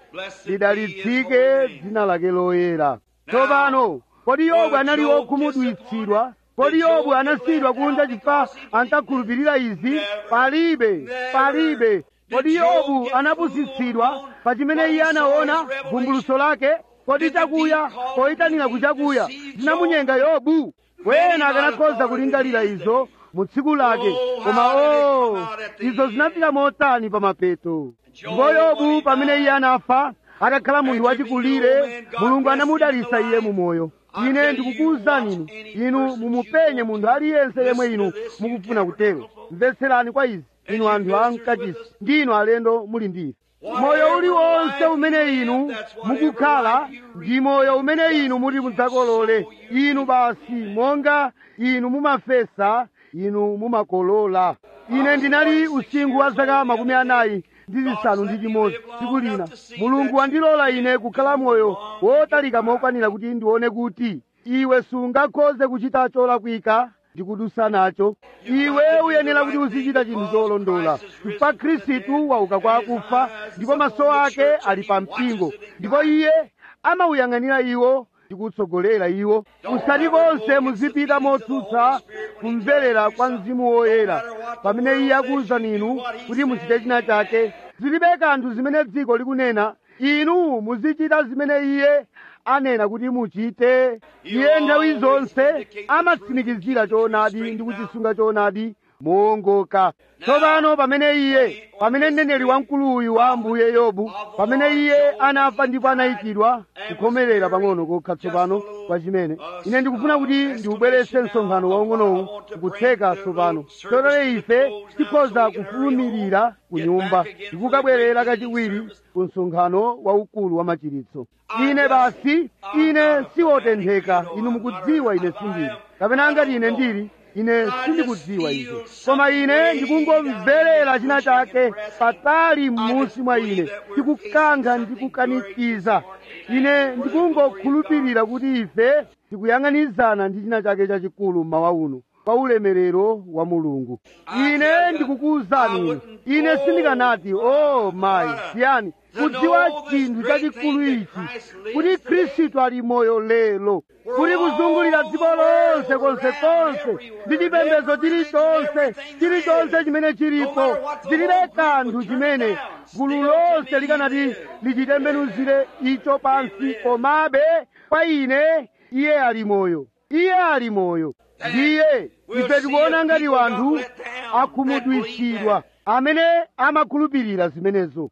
lidalitsike dzina lake loyera tsopano kodi yobu anali wokhumudwitsidwa kodi yobu anasiyidwa kunja chifukwa ankakhulupirira izi palibe palibe kodi yobu anapusitsidwa pa chimene iye anaona vumbuluso lake kodi chakuya poyitanira kuchakuya zinamunyenga yobu wena akanakhoza kulingalira izo mu tsiku lake koma o izo zinafika motani pa mapeto ndipo yobu pamene iye anafa akakhala munthu wachikulire mulungu anamudalitsa iye mu moyo ine ndikukuwuzani inu inu mumupenye munthu aliyense yemwe inu mukufuna kutero mvetserani kwa izi inu anthu amkachisi ndi inu alendo muli ndi moyo uliwonse umene inu mukukhala ndi moyo umene inu muti mudzakolole inu basi monga inu mumafesa inu mumakolola ine ndinali usinkhu wa zaka makumi anayi ndi zisanu ndi chimodzi tsiku lina mulungu wandilola ine kukhala moyo wotalika mokwanira kuti ndione kuti iwe sungakhoze kuchita cholakwika ndi kudusa nacho iwe uyenera kuti uzichita chinthu cholondola chifukwa khristu wauka kwa akufa ndipo maso ake ali pa mpingo ndipo iye amawuyang'anira iwo ndi kutsogolera iwo musati konse muzipita motsutsa kumverera kwa mzimu woyera pamene iye akuwuzani inu kuti muchite china chake zilibe kanthu zimene dziko likunena inu muzichita zimene iye anena kuti muchite iye nthawi zonse amatsimikizira choonadi ndi kuchisunga choonadi moongoka tsopano pamene iye pamene mneneri wamkulu uyu wa ambuye yobu pamene iye anafa ndipo anayikidwa kukhomerera pang'ono kokha tsopano kwa chimene ine ndikufuna kuti ndiubweretse msonkhano waung'onowu kukutseka tsopano chotero ife tikhoza kufulumirira ku nyumba ndikukabwerera kachiwiri ku msonkhano waukulu wa machiritso ine basi ine siwotentheka inu mukudziwa ine sindili kapena ngati ine ndili ine sindikudziwa izo koma ine ndikungomverera china chake patali m'munsi mwa ine ndikukankha ndikukanikiza ine ndikungokhulupirira kuti ife tikuyang'anizana ndi china chake chachikulu mmawa uno kwa ulemerero wa mulungu ine ndikukuwuzani inu ine sindikanati o oh, mayi siyani kudziwa chinthu chachikulu ichi kuti khristu ali moyo lero kuti kuzungulira dziko lonse konsekonse ndi chipembedzo chilichonse chilichonse chimene chilipo zilibe kanthu chimene gulu lonse likanati lichitembenuzire icho pansi komabe kwa ine iye ali moyo iye ali moyo ndiye ife tikuona ngati wanthu akhumudwitsidwa amene amakhulupirira zimenezo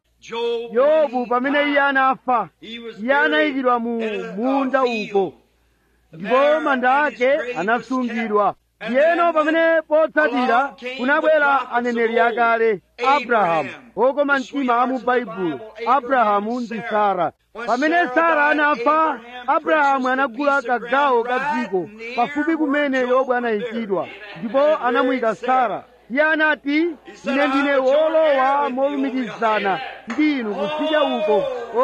yobu pamene iye anafa iye anayikidwa mu munda uko ndipo manda ake anasungidwa ndiyeno pamene potsatira kunabwera aneneri akale abrahamu okoma mtima a mu baibulo abrahamu ndi sara pamene sara anafa abrahamu anagula kagawo ka dziko pafupi kumene yobu anayikidwa ndipo anamuyika sara iye anati ine ndine wolowa molumikizana ndi inu kutsidya uko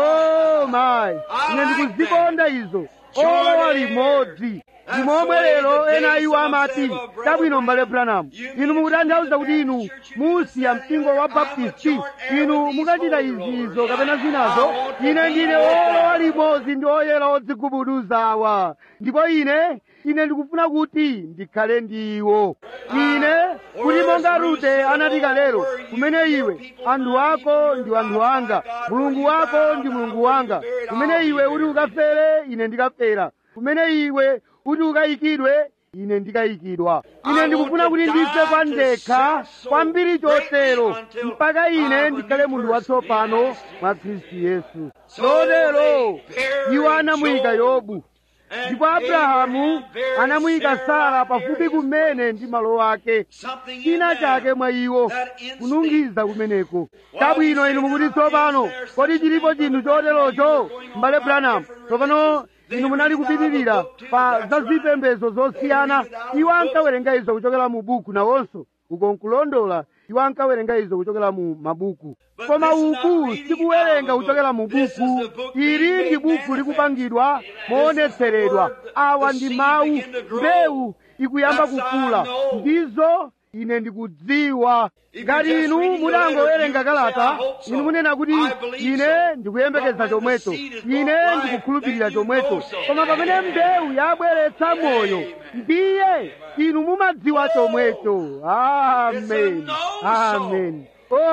o mayi ine ndikuzikonda izo olowa limodzi ndimomwe lero ena iwo amati tabwino mbale branamu inu mukutanthauza kuti inu musiya mpingo wa baptisti inu mukachita izizo kapena zinazo ine ndine olowa limodzi ndi oyera odzigubuduzawa ndipo ine ine ndikufuna kuti ndikhale ndi iwo ine kuti monga rute anati kalero kumene iwe anthu ako ndi anthu anga mulungu wako ndi mulungu wanga kumene iwe uti ukafere ine ndikafera kumene iwe uti ukayikidwe ine ndikayikidwa ine ndikufuna kuti ndife kwa ndekha kwambiri chotero mpaka ine ndikhale munthu watsopano mwa khristu yesu lotero iwo anamuyika yobu ndipo abrahamu anamuyika sara pafupi kumene ndi malo ake china chake mwa iwo kunungiza kumeneko tabwino inu mukuti tsopano kodi chilipo chinthu choterocho mbale branamu tsopano inu munali kupitirira pa za zipembedzo zosiyana iwo ankawerenga izo kuchokera mu buku nawonso uko nkulondola iwo ankawerenga izo kuchokera mu mabuku koma uku sikuwerenga kuchokera mu buku ili ndi buku likupangidwa moonetseredwa awa ndi mawu mbewu ikuyamba kukula ndizo ine ndikudziwa ngati inu mutangowerenga kalata inu munena kuti ine ndikuyembekeza chomwecho ine ndikukhulupirira chomwecho koma pamene mbewu yabweretsa moyo ndiye inu mumadziwa chomwecho amen amen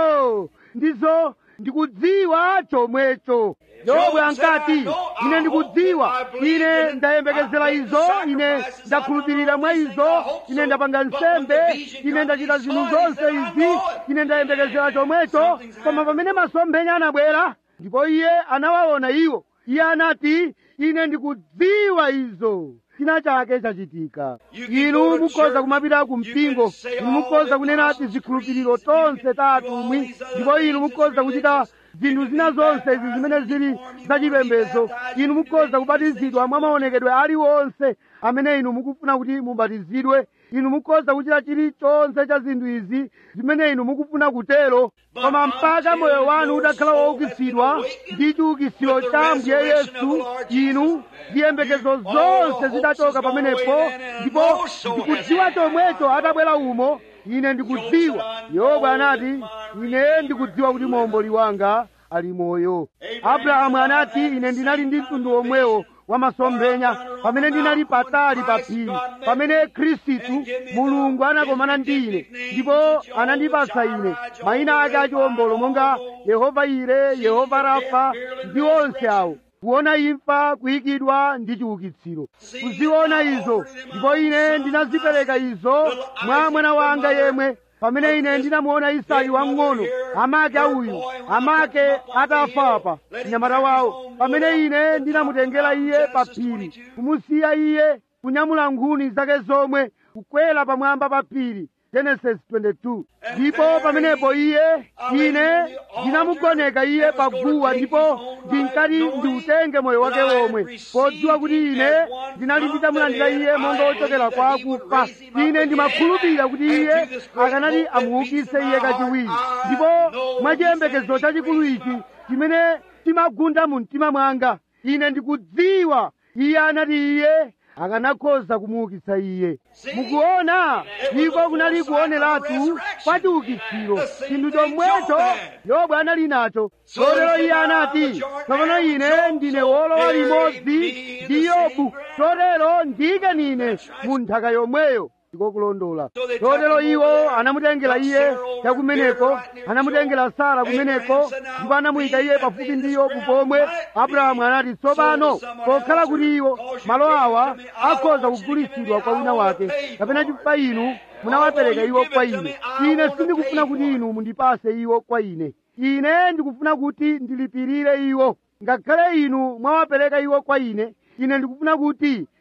oh ndizo ndikudziwa chomwecho yobu ankati ine ndikudziwa ine ndayembekezera izo ine ndakhulupirira mwa izo ine ndapanga nsembe ine ndachita zinthu zonse izi ine ndayembekezera chomwecho koma pamene masomphenya anabwera ndipo iye anawaona iwo iye anati ine ndikudziwa izo china chake chachitika inu mukhoza kumapita ku mpingo inu mukhoza kunena tizikhulupiriro tonse ta atumwi ndipo inu mukhoza kuchita zinthu zina zonse izi zimene zili zachipembedzo inu mukhoza kubatizidwa mwa maonekedwe aliwonse amene inu mukufuna kuti mubatizidwe inu mukhoza kuchita chilichonse cha zinthu izi zimene inu mukufuna kutero koma mpaka moyo wanu utakhala woukitsidwa ndi chiukitsiro cha ambuye yesu inu ziyembekezo zonse zidachoka pamenepo ndipo ndikudziwa chomwecho atabwera umo ine ndikudziwa yobu anati ine ndikudziwa kuti momboli wanga ali moyo abrahamu anati ine ndinali ndi mtundu omwewo wa masomphenya pamene ndinali patali pa phiri pamene khristu mulungu anakomana ndi ine ndipo anandipatsa ine mayina ake achiwombolo monga yehova ire yehova rafa ndi onse awo kuona imfa kuyikidwa ndi chiukitsiro kuziona izo ndipo ine ndinazipereka izo mwa mwana wanga yemwe pamene ine ndinamuona isaki wamng'ono amake auyu amake atafapa mnyamata wawo pamene ine ndinamutengera iye pa phiri kumusiya iye kunyamula nkhuni zake zomwe kukwera pamwamba pa phiri genesis 22 ndipo pamenepo iye ine ndinamugoneka iye paguwa ndipo ndinkati ndiutenge moyo wake womwe podziwa kuti ine ndinali nditamulandira iye monga wochokera kwa akufa ine ndimakhulupirira kuti iye akanati amuukitse iye kachiwiri ndipo mwachiyembekezo chachikulu ichi chimene chimagunda mu mtima mwanga ine ndikudziwa iye anati iye akanakhoza kumuukitsa iye mukuona iko kunali kuoneratu kwa chiukitsiro chinthu chomwecho yobu anali nacho chotero iye anati tsopano ine ndine wolowa limodzi ndi yobu chotero ndike nine mu nthaka yomweyo ndikokulondola chotero iwo anamutengera iye chakumeneko anamutengera sara kumeneko ndipo anamuyika iye pafupi ndi yobu pomwe abrahamu anati tsopano pokhala kuti iwo malo awa akhoza kugulitsidwa kwa wina wake kapena chifukwa inu munawapereka iwo kwa ine ine sindikufuna kuti inu mundipase iwo kwa ine ine ndikufuna kuti ndilipirire iwo ngakhale inu mwawapereka iwo kwa ine ine ndikufuna kuti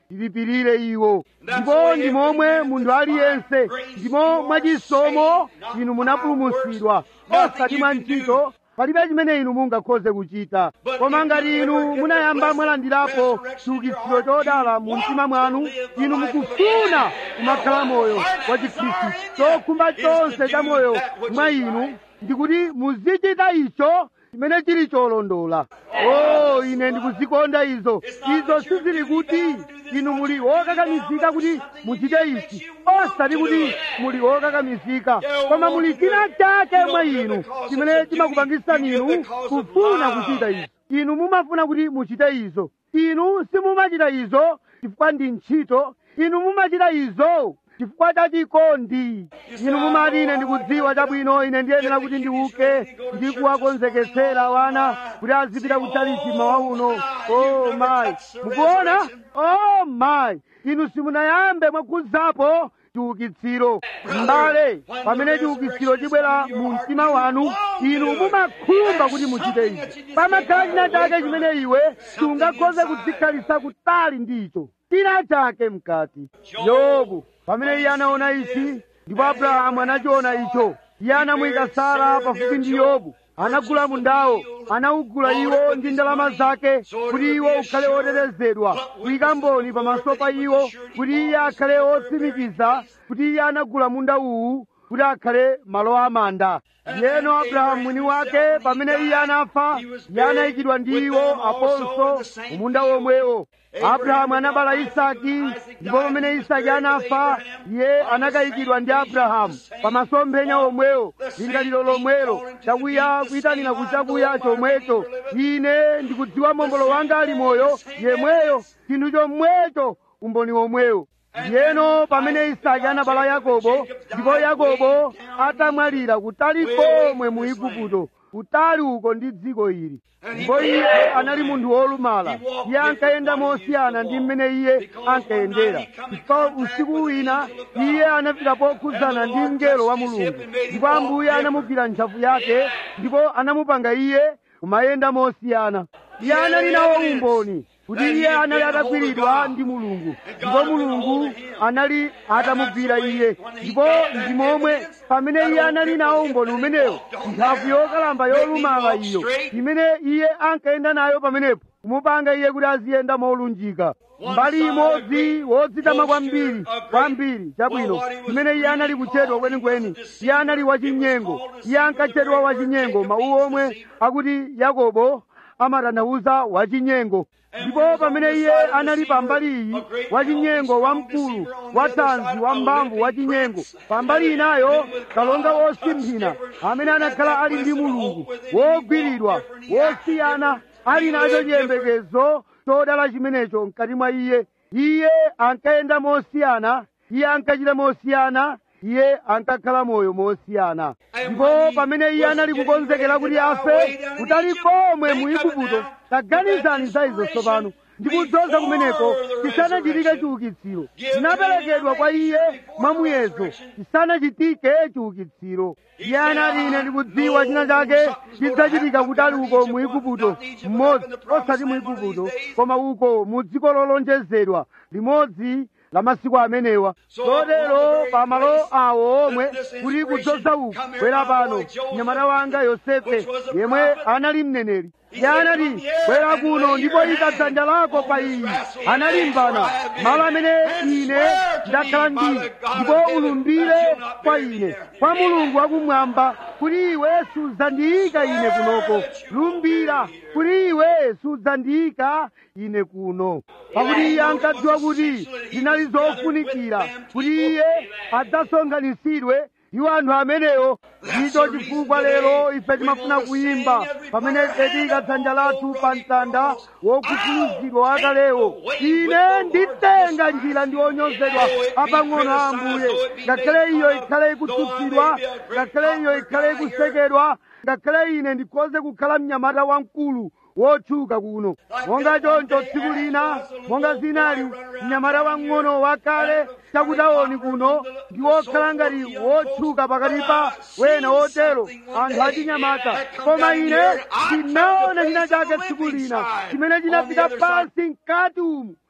tilipirire iwo ndipo ndi momwe munthu aliyense ndimo mwachisomo inu munapulumutsidwa osati mwa ntchito palibe chimene inu mungakhoze kuchita koma ngati inu munayamba mwalandirapo chiukitsiro chodala mu mtima mwanu inu mukufuna kumakhala moyo wa chikhristu chokhumba chonse cha moyo mwa inu ndikuti muzichita icho chimene chili cholondola o ine ndikuzikonda izo izo sizili kuti inu muli wokakamizika kuti muchite ichi osati kuti muli wokakamizika koma muli china chake mwa inu chimene chimakupangitsani inu kufuna kuchita izo inu mumafuna kuti muchite izo inu simumachita izo chifukwa ndi ntchito inu mumachita izo chifukwa cha chikondi inu mumati ine ndikudziwa chabwino ine ndiyenera kuti ndiuke ndi kuwakonzeketsera wana kuti azipita kutchalichi mawa uno o mayi mukuona o mayi inu simunayambe mwakhudzapo chiukitsiro m'bale pamene chiukitsiro chibwera mu mtima wanu inu mumakhumba kuti muchite izi pamakhala china chake chimene iwe sungakhoze kudzikhalitsa kutali ndicho china chake mkati yobu pamene iye anaona ichi ndipo abrahamu anachiona icho iye anamuyika sara pafupi ndi yobu anagula mundawo anawugula iwo ndi ndalama zake kuti iwo ukhale otetezedwa kuyika mboni pamaso pa iwo kuti iye akhale otsimikiza kuti iye anagula munda uwu kuti akhale malo amanda yeno abrahamu mwini wake pamene iye anafa iye anayikidwa ndi iwo aponso mumunda womwewo abrahamu anabala isaki ndipo pamene isaki anafa iye anakayikidwa ndi abrahamu pamasomphenya omwewo lingaliro lomwelo chakuya kuyitanira kuchakuya chomwecho ine ndikudziwa mombolo wanga ali moyo yemweyo chinthu chomwecho umboni womwewo yeno pamene isaki anabala yakobo ndipo yakobo atamwalira kutali komwe mu igupto kutali uko ndi dziko ili ndipo iye anali munthu wolumala iye ankayenda mosiyana ndi mmene iye ankayendera chifukwa usiku wina iye anafika pokhudzana ndi mngelo wa mulungu ndipo ambuye anamugwira ntchafu yake ndipo anamupanga iye kumayenda mosiyana iye anali nawo umboni kuti iye anali atagwiridwa ndi mulungu ndipo mulungu anali atamugwira iye ndipo ndi momwe pamene iye anali nawo umboni umenewo ntchafu yokalamba yolumala iyo imene iye ankayenda nayo pamenepo kumupanga iye kuti aziyenda molunjika mbali imodzi wodzitama kwambiri kwambiri chabwino imene iye anali kutchedwa kwenikweni iye anali wachinyengo iye ankatchedwa wachinyengo mawu omwe akuti yakobo amatanthauza wachinyengo ndipo pamene iye anali pambali iyi wachinyengo wamkulu wathanzi wambamvu wachinyengo pambali inayo kalonga wosimphina amene anakhala ali ndi mulungu wogwiridwa wosiyana ali nacho chiyembekezo chodala chimenecho mkati mwa iye iye ankayenda mosiyana iye ankachita mosiyana iye ankakhala moyo mosiyana ndipo pamene iye anali kukonzekera kuti afe kutali komwe mu igupto taganizani za izo tsopano ndikudzoza kumeneko chisanachitike chiukitsiro chinaperekedwa kwa iye mwamuyezo chisanachitike chiukitsiro iye anati ine ndikudziwa china chake chidzachitika kutali uko mu igupto mmodzi osati mu igupto koma uko mu dziko lolonjezedwa limodzi la masiku amenewa chotero pamalo awo omwe kuti kudzoza uku bwera pano mnyamata wanga yosefe yemwe anali mneneri iye anati bwera kuno ndipo ika dzanja lako pa iyi analimbana malo amene ine ndakhala ndi ndipo ulumbire kwa ine kwa mulungu wakumwamba kuti iwe sudzandiyika ine kunoko lumbira kuti iwe sudzandiyika ine kuno pakuti iye ankadziwa kuti zinali zofunikira kuti iye adzasonkhanitsidwe iwo anthu amenewo ndicho chifukwa lero ife timafuna kuyimba pamene tiyika dzanja lathu pa mtanda wokhuthulizidwa wakalewo ine nditenga njira ndi onyozedwa apang'ono a ambuye ngakhale iyo ikhale ikutsutsidwa ngakhale iyo ikhale ikusekedwa ngakhale ine ndikhoze kukhala mnyamata wamkulu wotchuka kuno monga choncho tsiku lina monga zinali mnyamata wang'ono wakale chakutaoni kuno ndi wokhala ngati wotchuka pakati pa wena wotero anthu achinyamata koma ine ndinaona china chake tsiku lina chimene chinapita pansi mkati umu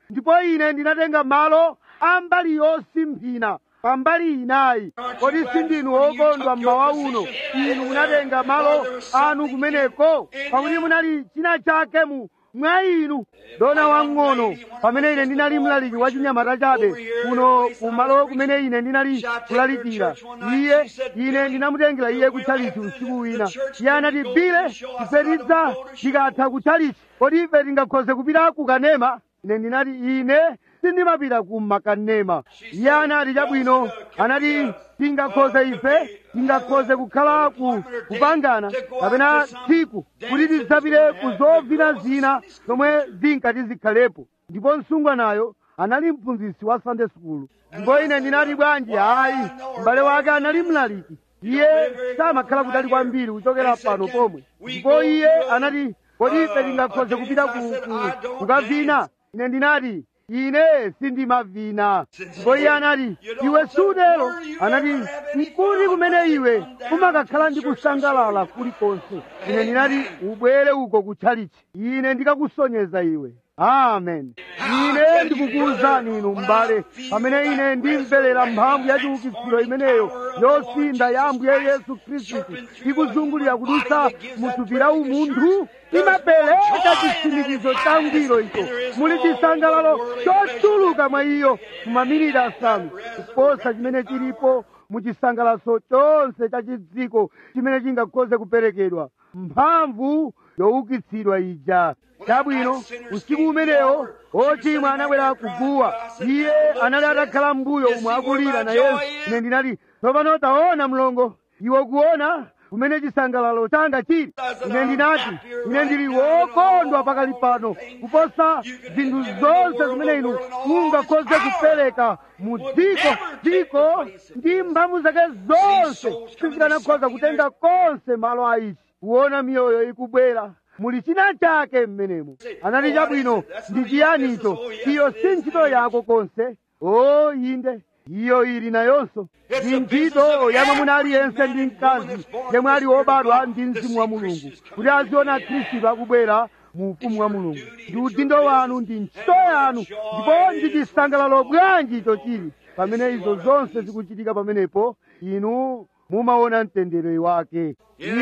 ndipo ine ndinatenga malo a mbali yosimphina pa mbali inayi kodi sindinu okondwa mmawa uno inu munatenga malo anu kumeneko pakuti munali china chake mu mwa inu dona wang'ono pamene ine ndinali mlaliki wa chinyamata chabe kuno kumalo kumene ine ndinali kulalikira iye ine ndinamutengera iye kutchalichi usiku wina iye anati bile ife tidza tikatha kutchalichi kodi ife tingakhoze kupita kukanema ine ndinati ine sindimapita ku makanema iye anati chabwino anati tingakhoze ife tingakhoze kukhala ku kupangana kapena tsiku kuti tidzapite ku zovina zina zomwe zinkati zikhalepo ndipo msungwanayo anali mphunzitsi wa sunday school ndipo ine ndinati bwanji hayi m'bale wake anali mlaliki iye samakhala kutali kwambiri kuchokera pano pomwe ndipo iye anati kodi ife tingakhoze kupita ku, ku, kukavina ine ndinati ine sindimavina ndipo iye anati iwe sudero anati nkuti kumene iwe kumakakhala ndi kusangalala kulikonse ine ndinati ubwere uko kutchalichi ine ndikakusonyeza iwe amen ine ndikukuwuzani inu m'bale pamene ine ndimverera mphamvu ya chiukitsiro imeneyo yosinda ya ambuye yesu khristu ikuzungulira kudutsa muthupi la umunthu imapereka chitsimikizo cha ngwiro icho muli chisangalalo chochuluka mwa iyo mumaminiti asanu kuposa chimene chilipo mu chisangalalo chonse cha chidziko chimene chingakhoze kuperekedwa mphamvu youkitsidwa ija chabwino usiku umenewo ochimwa anabwera kuguwa iye anali atakhala mbuyo umwe akulira na yesu ine ndinati tsopano taona mlongo iwe kuona kumene chisangalalo changa chili ine ndinati ine ndili wokondwa pakali pano kuposa zinthu zonse zimene inu mungakhoze kupereka mu dziko dziko ndi mphamvu zake zonse sizikanakhoza kutenga konse malo a ichi kuona miyoyo ikubwera muli china chake mmenemo anati chabwino ndi chiyanicho iyo si ntchito yako konse o inde iyo ili nayonso ndi ntchito ya mwamuna aliyense ndi mkazi yemwe ali wobadwa ndi mzimu wa mulungu kuti aziona khristu akubwera mu ufumu wa mulungu ndi udindo wanu ndi ntchito yanu ndipo ndi chisangalalo bwanji icho chili pamene izo zonse zikuchitika pamenepo inu mumaona mtendere wake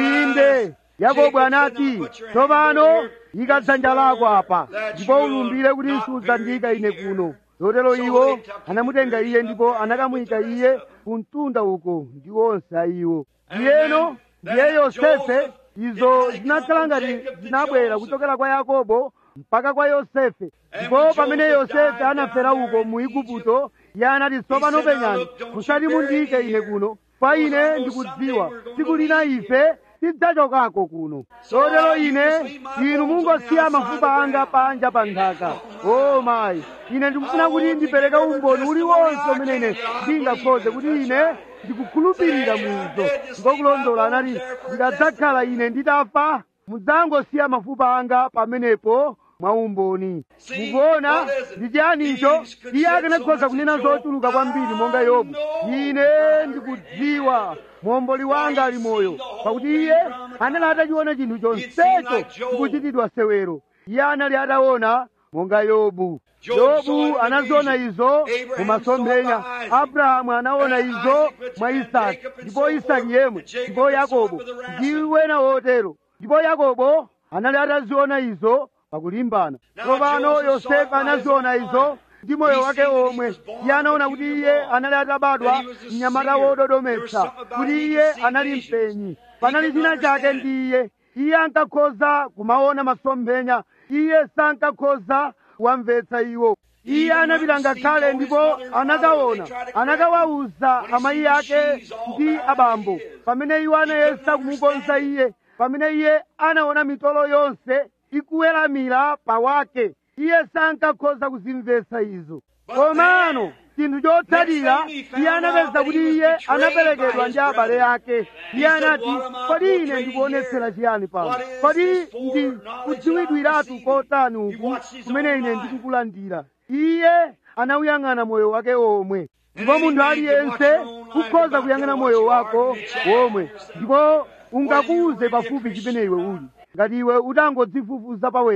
inde yakobo anati tsopano ika dzanja lako apa ndipo ulumbire kuti sudzandiyika ine kuno lotero iwo anamutenga iye ndipo anakamuyika iye ku mtunda uko ndi onse a iwo iyeno ndiye yosefe izo zinakhala ngati zinabwera kuchokera kwa yakobo mpaka kwa yosefe ndipo pamene yosefe anafera uko mu igupto iye anati tsopano penyani musati mundiyike ine kuno kwa ine ndikudziwa tsiku lina ife tidzachokako kuno lotero ine inu mungosiya mafupa anga panja pa nthaka o mayi ine ndikufuna kuti ndipereke umboni uliwonse umene ine ndingakhoze kuti ine ndikukhulupirira muzo ngokulondola anati ndikadzakhala ine nditafa mudzangosiya mafupa anga pamenepo mwa umboni mukuona ndi chiyanicho iye akanakhoza kunena zochuluka kwambiri monga yobu ine ndikudziwa momboli wanga ali moyo pakuti iye anali atachiona chinthu chonsecho chikuchitidwa sewero iye anali ataona monga yobu yobu anaziona izo mumasomphenya abrahamu anaona izo mwa isaki ndipo isaki yemwe ndipo yakobo ndi wena wotero ndipo yakobo anali ataziona izo pakulimbana tsopano yosefe anaziona izo ndi moyo wake omwe iye anaona kuti iye anali atabadwa mnyamata wododometsa kuti iye anali mpenyi panali china chake ndi iye iye ankakhoza kumaona masomphenya iye sankakhoza kuwamvetsa iwo iye anapita ngakhale ndipo anakaona anakawawuza amayi ake ndi abambo pamene iwo anayesa kumukonza iye pamene iye anaona mitolo yonse ikuweramira pawake iye sankakhoza kuzimvetsa izo komano chinthu chotsatira iye anapeza kuti iye anaperekedwa ndi abale ake iye anati kodi ine ndikuonetsera chiyani pano kodi ndi kudziwidwiratu kotani uku kumene ine ndikukulandira iye anawuyang'ana moyo wake omwe ndipo munthu aliyense ukhoza kuyang'ana moyo wako womwe ndipo ungakuuze pafupi chimene iwe uli ngati iwe utangodzifufuza pawekha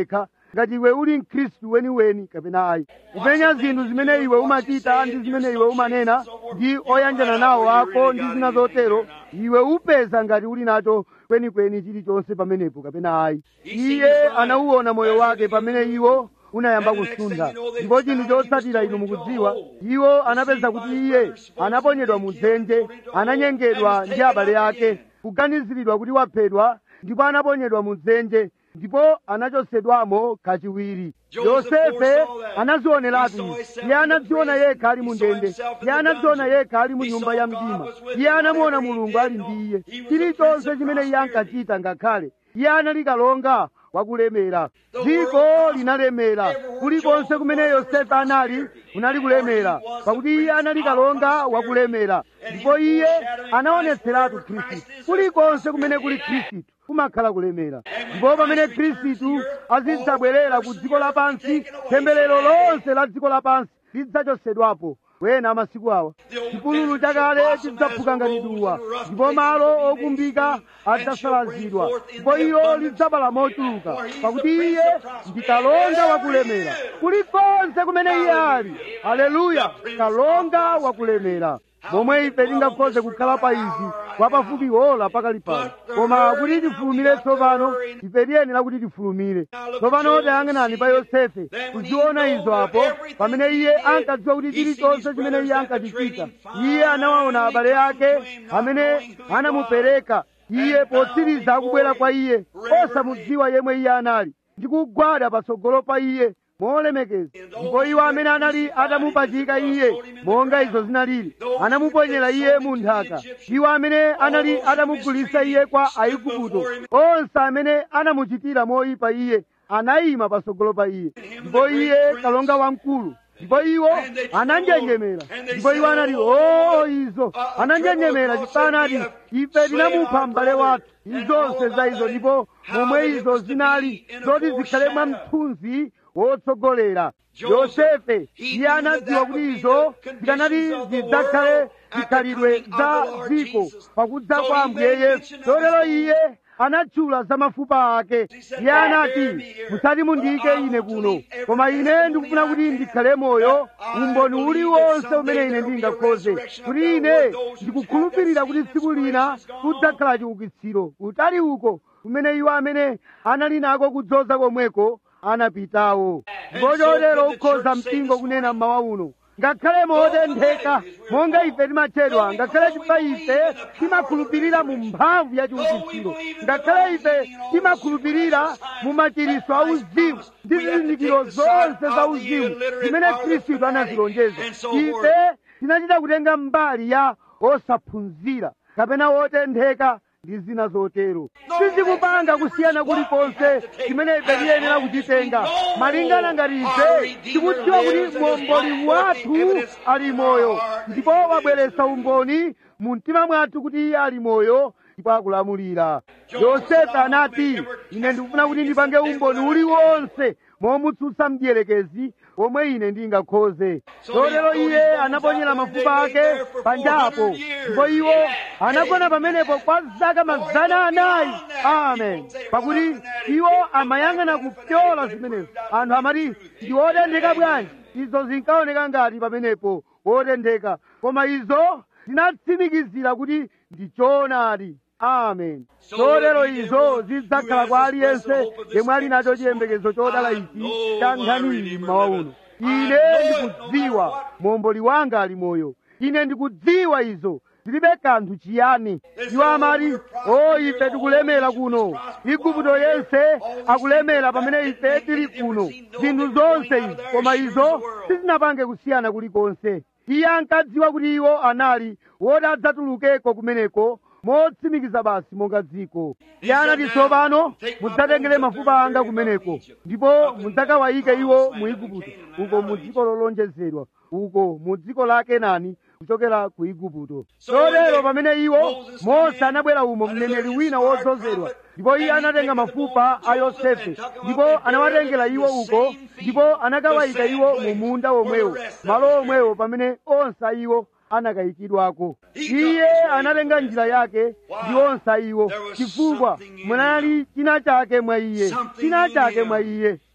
ngati iwe uli mkhristu weniweni kapena ayi kupenya zinthu zimene iwe umachita ndi zimene iwe umanena ndi oyanjana nawo ako ndi zina zotero iwe upeza ngati uli nacho kwenikweni chilichonse pamenepo kapena ayi iye anauwona moyo wake pamene iwo unayamba kusuntha ndipo chinthu chotsatira inu mukudziwa iwo anapeza kuti iye anaponyedwa mu dzenje ananyengedwa ndi abale ake kuganiziridwa kuti waphedwa ndipo anaponyedwa mu dzenje ndipo anachosedwamo kachiwiri yosefe anazioneratu iye anadziona yekha ali mu ndende iye anadziona yekha ali mu nyumba ya mdima iye anamuona mulungu ali ndi iye chilichonse chimene iye ankachita ngakhale iye anali kalonga wakulemera dziko linalemera kulikonse kumene yosefe anali kunali kulemera pakuti iye anali kalonga wakulemera ndipo iye anaonetseratu khristu kulikonse kumene kuli khristu kumakhala kulemera ndipo pamene khristu azidzabwerera ku dziko lapansi temberero lonse la dziko lapansi lidzachosedwapo wena amasiku awa chipululu chakale chidzaphuka ngati duwa ndipo malo okumbika adzasalazidwa ndipo ilo lidzabala mochuluka pakuti iye ndi kalonga wakulemera kulikonse kumene iye ali aleluya kalonga wakulemera momwe ife tingakhoze kukhala pa izi kwapafupi ola pakali pano koma kuti tifulumire tsopano ife tiyenera kuti tifulumire tsopano tayang'anani pa yosefe kuziona izo apo pamene iye ankadziwa kuti chilichonse chimene iye ankachichita iye anawaona abale ake amene anamupereka iye potsiriza akubwera kwa iye osamudziwa yemwe iye anali ndi kugwada patsogolo pa iye molemekeza ndipo iwo amene anali atamupachika iye monga izo zinalili anamuponyera iye mu nthaka iwo amene anali atamugulitsa iye kwa aigupto onse amene anamuchitira moyipa iye anayima patsogolo pa iye ndipo iye kalonga wamkulu ndipo iwo ananjenjemera ndipo iwo anati o izo ananjenjemera chifukwa anati ife tinamupha m'bale wathu izonse za izo ndipo momwe izo zinali zoti zikhale mwa mthunzi wotsogolera yosefe iye anadziwa kuti izo zikanati zidzakhale zikhalidwe za dziko pakudza kwa ambuye yesu chotero iye anatchula za mafupa ake iye anati musati mundiyike ine kuno koma ine ndikufuna kuti ndikhale moyo umboni uliwonse umene ine ndingakhoze kuti ine ndikukhulupirira kuti tsiku lina kudzakhala chiukitsiro utali uko kumene iwo amene anali nako kudzoza komweko anapitawo ndipo chotero ukhoza mpingo kunena mmawa uno ngakhale motentheka monga ife timatchedwa ngakhale chifukwa ife timakhulupirira mu mphamvu ya chiukitsiro ngakhale ife timakhulupirira mu machiritso a uzimu ndi zizindikiro zonse za uzimu zimene khristu anazilonjeza ife tinachita kutenga mbali ya osaphunzira kapena wotentheka ndi zina zotero sizikupanga kusiyana kulikonse chimene ife tiyenera kuchitenga malingana ngati ife tikudziwa kuti momboli wathu ali moyo ndipo wabweretsa umboni mu mtima mwathu kuti iye ali moyo ndipo akulamulira yosefe anati ine ndikufuna kuti ndipange umboni uliwonse momutsutsa mdierekezi omwe ine ndingakhoze chotero iye anaponyera mafupa ake panjapo ndipo iwo anagona pamenepo kwa zaka mazana anayi amen pakuti iwo amayang'ana kupyola zimenezo anthu amati ndi wotentheka bwanji izo zinkaoneka ngati pamenepo wotentheka koma izo zinatsimikizira kuti ndi choonadi amen chotero izo zidzakhala kwa aliyense yemwe ali nacho chiyembekezo chodala ichi cha nkhani iyi mmawa uno ine ndikudziwa momboli wanga ali moyo ine ndikudziwa izo zilibe kanthu chiyani iwo amati o ife tikulemera kuno igupto yense akulemera pamene ife tili kuno zinthu zonse izi koma izo sizinapange kusiyana kulikonse iye ankadziwa kuti iwo anali woti adzatulukeko kumeneko motsimikiza basi monga dziko iye anati tsopano mudzatengere mafupa anga kumeneko ndipo mudzakawayike iwo mu igupto uko mu dziko lolonjezedwa uko mu dziko la kenani kuchokera ku igupto chotero pamene iwo mose anabwera umo mneneri wina wodzozedwa ndipo iye anatenga mafupa a yosefe ndipo anawatengera iwo uko ndipo anakawayika iwo mu munda womwewo malo omwewo pamene onse a iwo anakayikidwako iye anatenga njira yake ndi onse a iwo chifukwa munali china chake mwa iye china chake mwa iye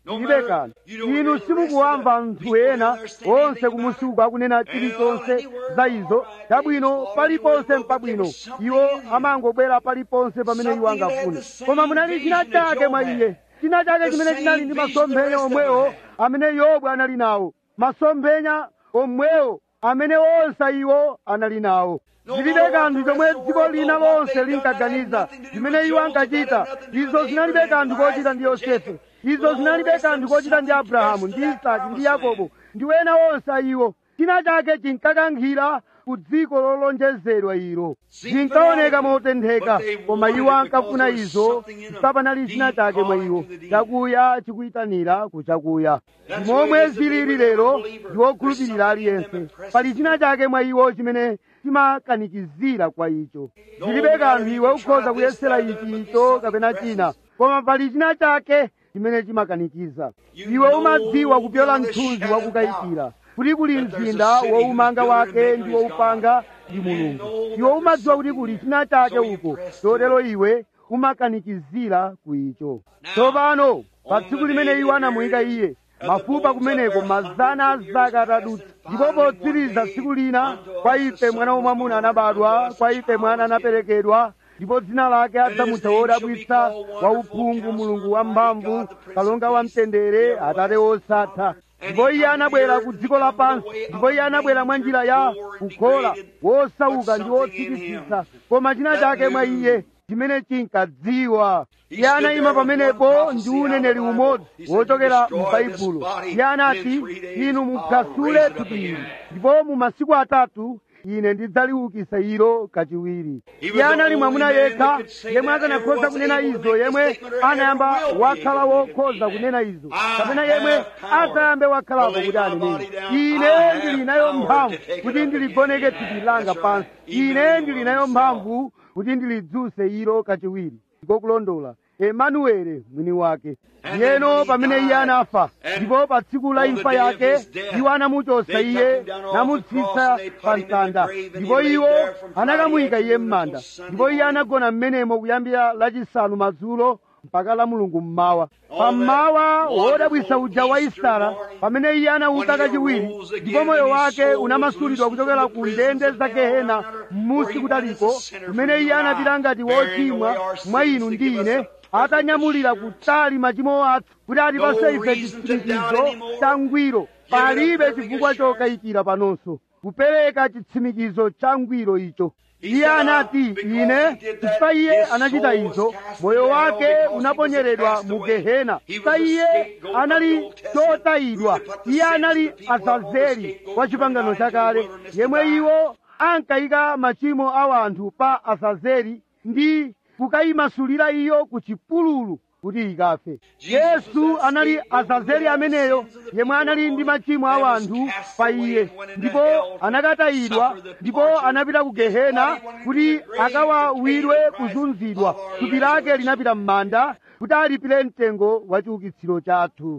ilibe kanthu inu simukuwamva anthu ena onse kumusuku akunena chilichonse za izo chabwino paliponse mpabwino iwo amangobwera paliponse pamene iwo angafune koma munali china chake mwa iye china chake chimene chinali ndi masomphenya omwewo amene yobu anali nawo masomphenya omwewo amene onse iwo anali nawo zilibe kanthu chomwe dziko lina lonse linkaganiza zimene iwo ankachita izo zinalibe kanthu kochita ndi yosefe izo zinalibe kanthu kochita ndi abrahamu ndi isaki ndi yakobo ndi wena onse iwo china chake chinkakankhira ku dziko lolonjezedwa ilo zinkaoneka motentheka koma iwo ankafuna izo sapanali china chake mwa iwo chakuya chikuyitanira ku chakuya momwe zilili lero ndi wokhulupirira aliyense pali china chake mwa iwo chimene chimakanikizira kwa icho zilibe kanthu iwe ukhoza kuyesera ichi icho kapena china koma pali china chake chimene chimakanikiza iwe umadziwa kupyola mthunzi wakukayikira kuti kuli mzinda woumanga wake ndi woupanga ndi mulungu iwe umadziwa kuti kuli china chake uko chotero iwe umakanikizira ku icho tsopano pa tsiku limene iwo anamuyika iye mafupa kumeneko mazana a zaka atadutsa ndipo potsiriza tsiku lina kwa ife mwana wamwamuna anabadwa kwa ife mwana anaperekedwa ndipo dzina lake adzamutcha wodabwitsa wauphungu mulungu wamphamvu kalonga wamtendere atate wosatha ndipo iye anabwera ku dziko lapansi ndipo iye anabwera mwa njira ya kukhola wosauka ndi wotsikitsitsa koma china chake mwa iye chimene chinkadziwa iye anayima pamenepo ndi uneneri umodzi wochokera m'baibulo iye anati inu muphwasule thupi ili ndipo mu masiku atatu ine ndidzaliukitsa ilo kachiwiri iye anali mwamuna yekha yemwe akanakhoza kunena izo yemwe anayamba wakhala wokhoza kunena izo kapena yemwe adzayambe wakhalapo kuti anenene ine ndili nayo mphamvu kuti ndiligoneke thupi langa pansi ine ndili nayo mphamvu kuti ndilidzuse ilo kachiwiri ndikokulondola emanuele mwini wake yeno pamene iye anafa ndipo pa tsiku la imfa yake iwo anamuchosa iye namutsitsa pa mtanda ndipo iwo anakamuyika iye m'manda ndipo iye anagona m'menemo kuyambira lachisanu madzulo mpaka la mulungu mmawa pammawa wodabwitsa uja wa isara pamene iye anauka kachiwiri ndipo moyo wake unamasulidwa kuchokera ku ndende za gehena m'musi kutaliko kumene iye anapita ngati wochimwa mwa inu ndi ine atanyamulira kutali machimo athu kuti atipase ife chitsimikizo cha ngwiro palibe chifukwa chokayikira panonso kupereka chitsimikizo cha ngwiro icho iye anati ine chifukwa iye anachita izo moyo wake unaponyeredwa mu gehena chifukwa iye anali chotayidwa iye anali azazeli wa chipangano chakale yemwe iwo ankayika machimo a anthu pa azazeli ndi kukayimasulira iyo ku chipululu kuti ikafe yesu anali azazeli ameneyo yemwe anali ndi machimo a anthu pa iye ndipo anakatayidwa ndipo anapita ku gehena kuti akawawirwe kuzunzidwa thupi lake linapita m'manda kuti alipire mtengo wa chiukitsiro chathu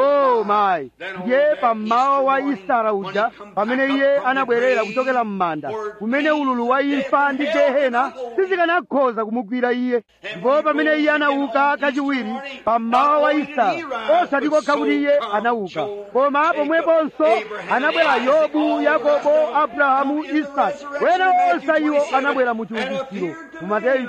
o mayi ndiye pammawa wa isara uja pamene iye anabwerera kuchokera m'manda kumene ululu wa imfa ndi gehena sizikanakhoza kumugwira iye ndipo pamene iye anauka kachiwiri pammawa wa isara osati kokha kuti iye anauka koma pomweponso anabwera yobu yakobo abrahamu isaki wena onse iwo anabwera mu chiukitsiro mu mateyu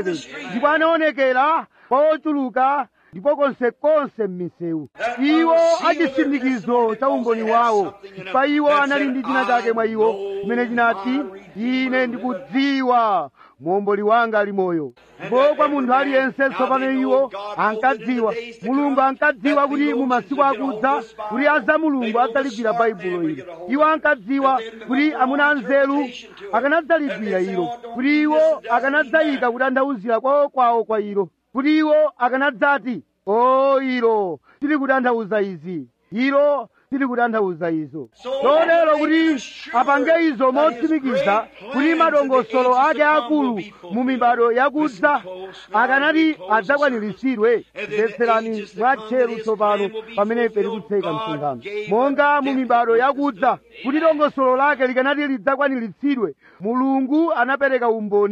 27 ndipo anaonekera kwa ochuluka ndipo konsekonse m'misewu iwo achisindikizo cha umboni wawo pa iwo anali ndi china chake mwa iwo chimene chinati ine ndikudziwa muomboli wanga ali moyo ndipo kwa munthu aliyense tsopano iwo ankadziwa mulungu ankadziwa kuti mu masiku akudza kuti aza mulungu adzaligwira baibulo ili iwo ankadziwa kuti amuna anzeru akanadzaligwira ilo kuti iwo akanadzayika kutanthauzira kwawo kwawo kwa ilo kuti iwo akanadzati o ilo tili kutanthauza izi ilo tili kutanthauza izo chotero kuti apange izo motsimikiza kuti madongosolo ake akulu mu mibado yakudza akanati adzakwaniritsidwe mvetserani mwatcheru tsopano pamene ife tikutseka msonkhano monga mu mibado yakudza kuti dongosolo lake likanati lidzakwaniritsidwe mulungu anapereka umboni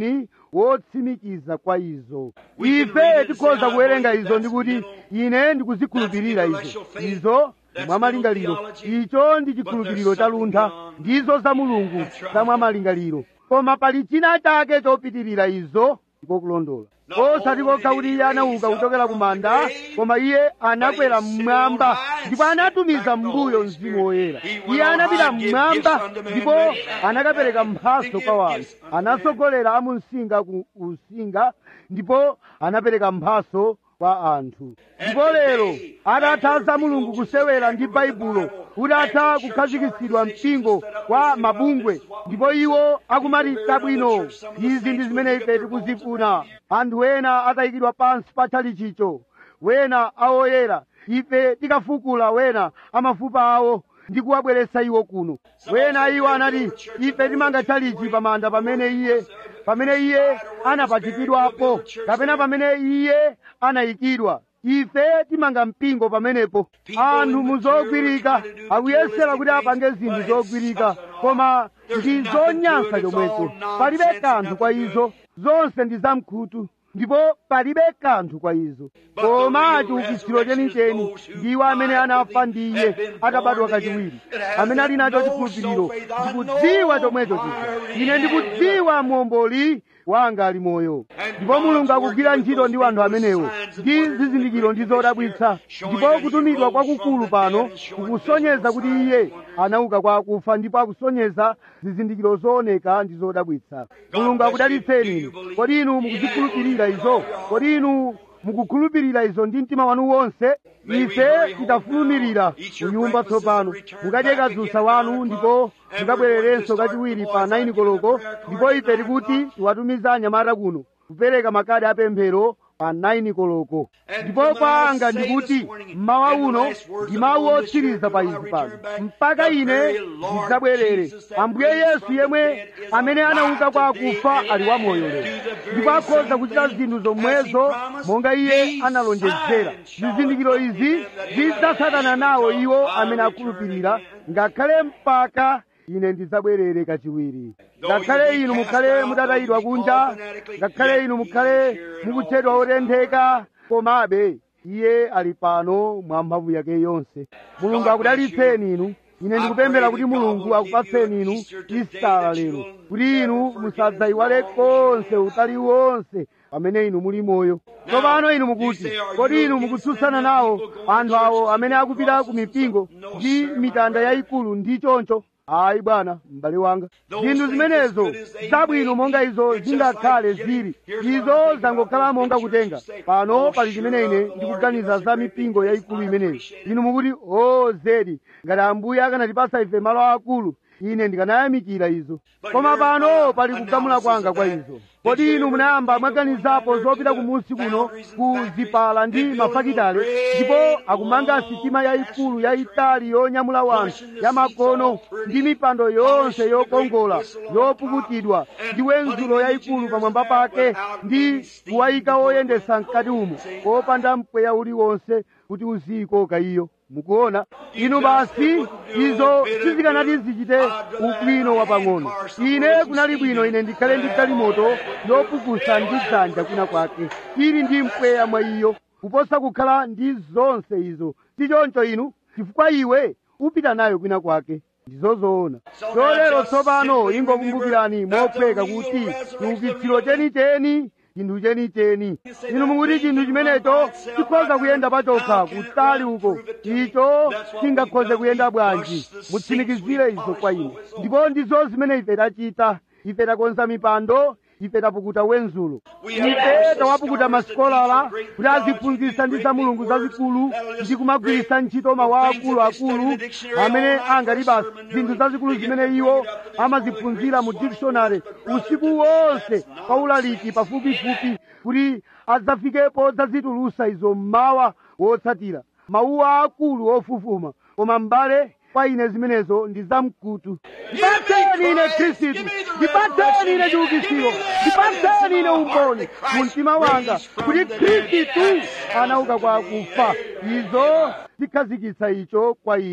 wotsimikiza kwa izo ife tikhoza kuwerenga izo ndikuti ine ndikuzikhulupirira izo izo mwamalingaliro icho ndi chikhulupiriro cha luntha ndizo za mulungu za mwamalingaliro koma pali china chake chopitirira izo ndiko kulondola osati kokha kuti iye anauka kuchokera ku manda koma iye anakwera mmwamba ndipo anatumiza m'mbuyo mzimu woyera iye anapita mmwamba ndipo anakapereka mphaso kwa wanthu anatsogolera amumsinga ku usinga ndipo anapereka mphaso kwa anthu ndipo lero atatha za mulungu kusewera ndi baibulo utatha kukhazikitsidwa mpingo wa mabungwe ndipo iwo akumati tabwino izi ndi zimene ife tikuzifuna anthu ena atayikidwa pansi pa chalichicho wena awoyera ife tikafukula wena amafupa awo ndi kuwabweretsa iwo kuno wena iwo anati ife timanga chalichi pamanda pamene iye pamene iye anapachikidwapo kapena pamene iye anayikidwa ife timanga mpingo pamenepo anthu muzogwirika akuyesera kuti apange zinthu zogwirika koma ndi zonyansa chomwecho palibe kanthu kwa izo zonse ndi zamkhutu ndipo palibe kanthu kwa izo koma chiukitsiro chenicheni ndiwo amene anafa ndi iye atabadwa kachiwiri amene ali nacho chikhulupiriro ndikudziwa chomwecho chija ine ndikudziwa muomboli wanga ali moyo ndipo mulungu akugwira ntchito ndi anthu amenewo ndi zizindikiro ndi zodabwitsa ndipo kutumidwa kwakukulu pano kukusonyeza kuti iye anauka kwa akufa ndipo akusonyeza zizindikiro zooneka ndi zodabwitsa mulungu akudalitseni inu kodi inu mukuzikhulupirira izo kodi inu mukukhulupirira izo ndi mtima wanu wonse ife tidafulumirira kunyumba tsopano mukadye kadzusa wanu ndipo mukabwererenso kachiwiri pa 9 koloko ndipo ife tikuti tiwatumiza anyamata kuno kupereka makadi apemphero pa 9 koloko ndipo kwanga ndikuti mmawa uno ndi mawu otsiriza pa izi pano mpaka ine ndidzabwerere ambuye yesu yemwe amene anauka kwa akufa ali wamoyo lero ndipo akhoza kuchita zinthu zomwezo monga iye analonjezera zizindikiro izi zidzatsatana nawo iwo amene akhulupirira ngakhale mpaka ine ndidzabwerere kachiwiri ngakhale inu mukhale mutatayidwa kunja ngakhale inu mukhale mukutchedwa otentheka komabe iye ali pano mwa mphamvu yake yonse mulungu akudalitseni inu ine ndikupemphera kuti mulungu akupatseni inu isitala lero kuti inu musadzayiwale konse utali wonse pamene inu muli moyo tsopano inu mukuti kodi inu mukutsutsana nawo anthu awo amene akupita ku mipingo ndi mitanda yayikulu ndi choncho ayi bwana m'bale wanga zinthu zimenezo zabwino monga izo zingakhale zili izo zangokhala monga kutenga pano pali chimene ine ndikuganiza za mipingo yayikulu imeneyi inu mukuti o zedi ngati ambuye akanatipasa ife malo akulu ine ndikanayamikira izo koma pano pali kugamula kwanga kwa izo kodi inu munayamba mwaganizapo zopita kumunsi kuno ku zipala ndi mafakitale ndipo akumanga sitima yayikulu yayitali yonyamula wanthu yamakono ndi mipando yonse yokongola yopukutidwa ndi wenzulo yayikulu pamwamba pake ndi kuwayika woyendesa mkati umo popanda mpweya uliwonse kuti uziyikoka iyo mukuona inu basi izo sizikanati zichite ubwino wapang'ono ine kunali bwino ine ndikhale ndi galimoto yopukusa ndi dzanja kwina kwake ili ndi mpweya mwa iyo kuposa kukhala ndi zonse izo si choncho inu chifukwa iwe upita nayo kwina kwake ndizozoona chotero tsopano ingokumbukirani mophweka kuti chiukitsiro chenicheni chinthu chenicheni inu mukuti chinthu chimenecho chikhoza kuyenda pachokha kutali uko icho chingakhoze kuyenda bwanji mutsimikizire izo kwa ine ndipo ndizo zimene ife tachita ife takonza mipando ife tapukuta wenzulo ife tawapukuta masikolala kuti aziphunzitsa ndi za mulungu zazikulu ndi kumagwiritsa ntchito mawu akuluakulu amene angati basi zinthu zazikulu zimene iwo amaziphunzira mu dictionary usiku wonse kwa ulaliki pafupifupi kuti adzafikepo zazitulusa izo mmawa wotsatira mawu akulu ofufuma koma m'bale kwa ine zimenezo ndi zamkutu ndipatseni ine khristu ndipatseni ine chiukitsiro ndipatseni ine umboni mu mtima wanga kuti khristu anauka kwa akufa izo zikhazikitsa icho kwa ine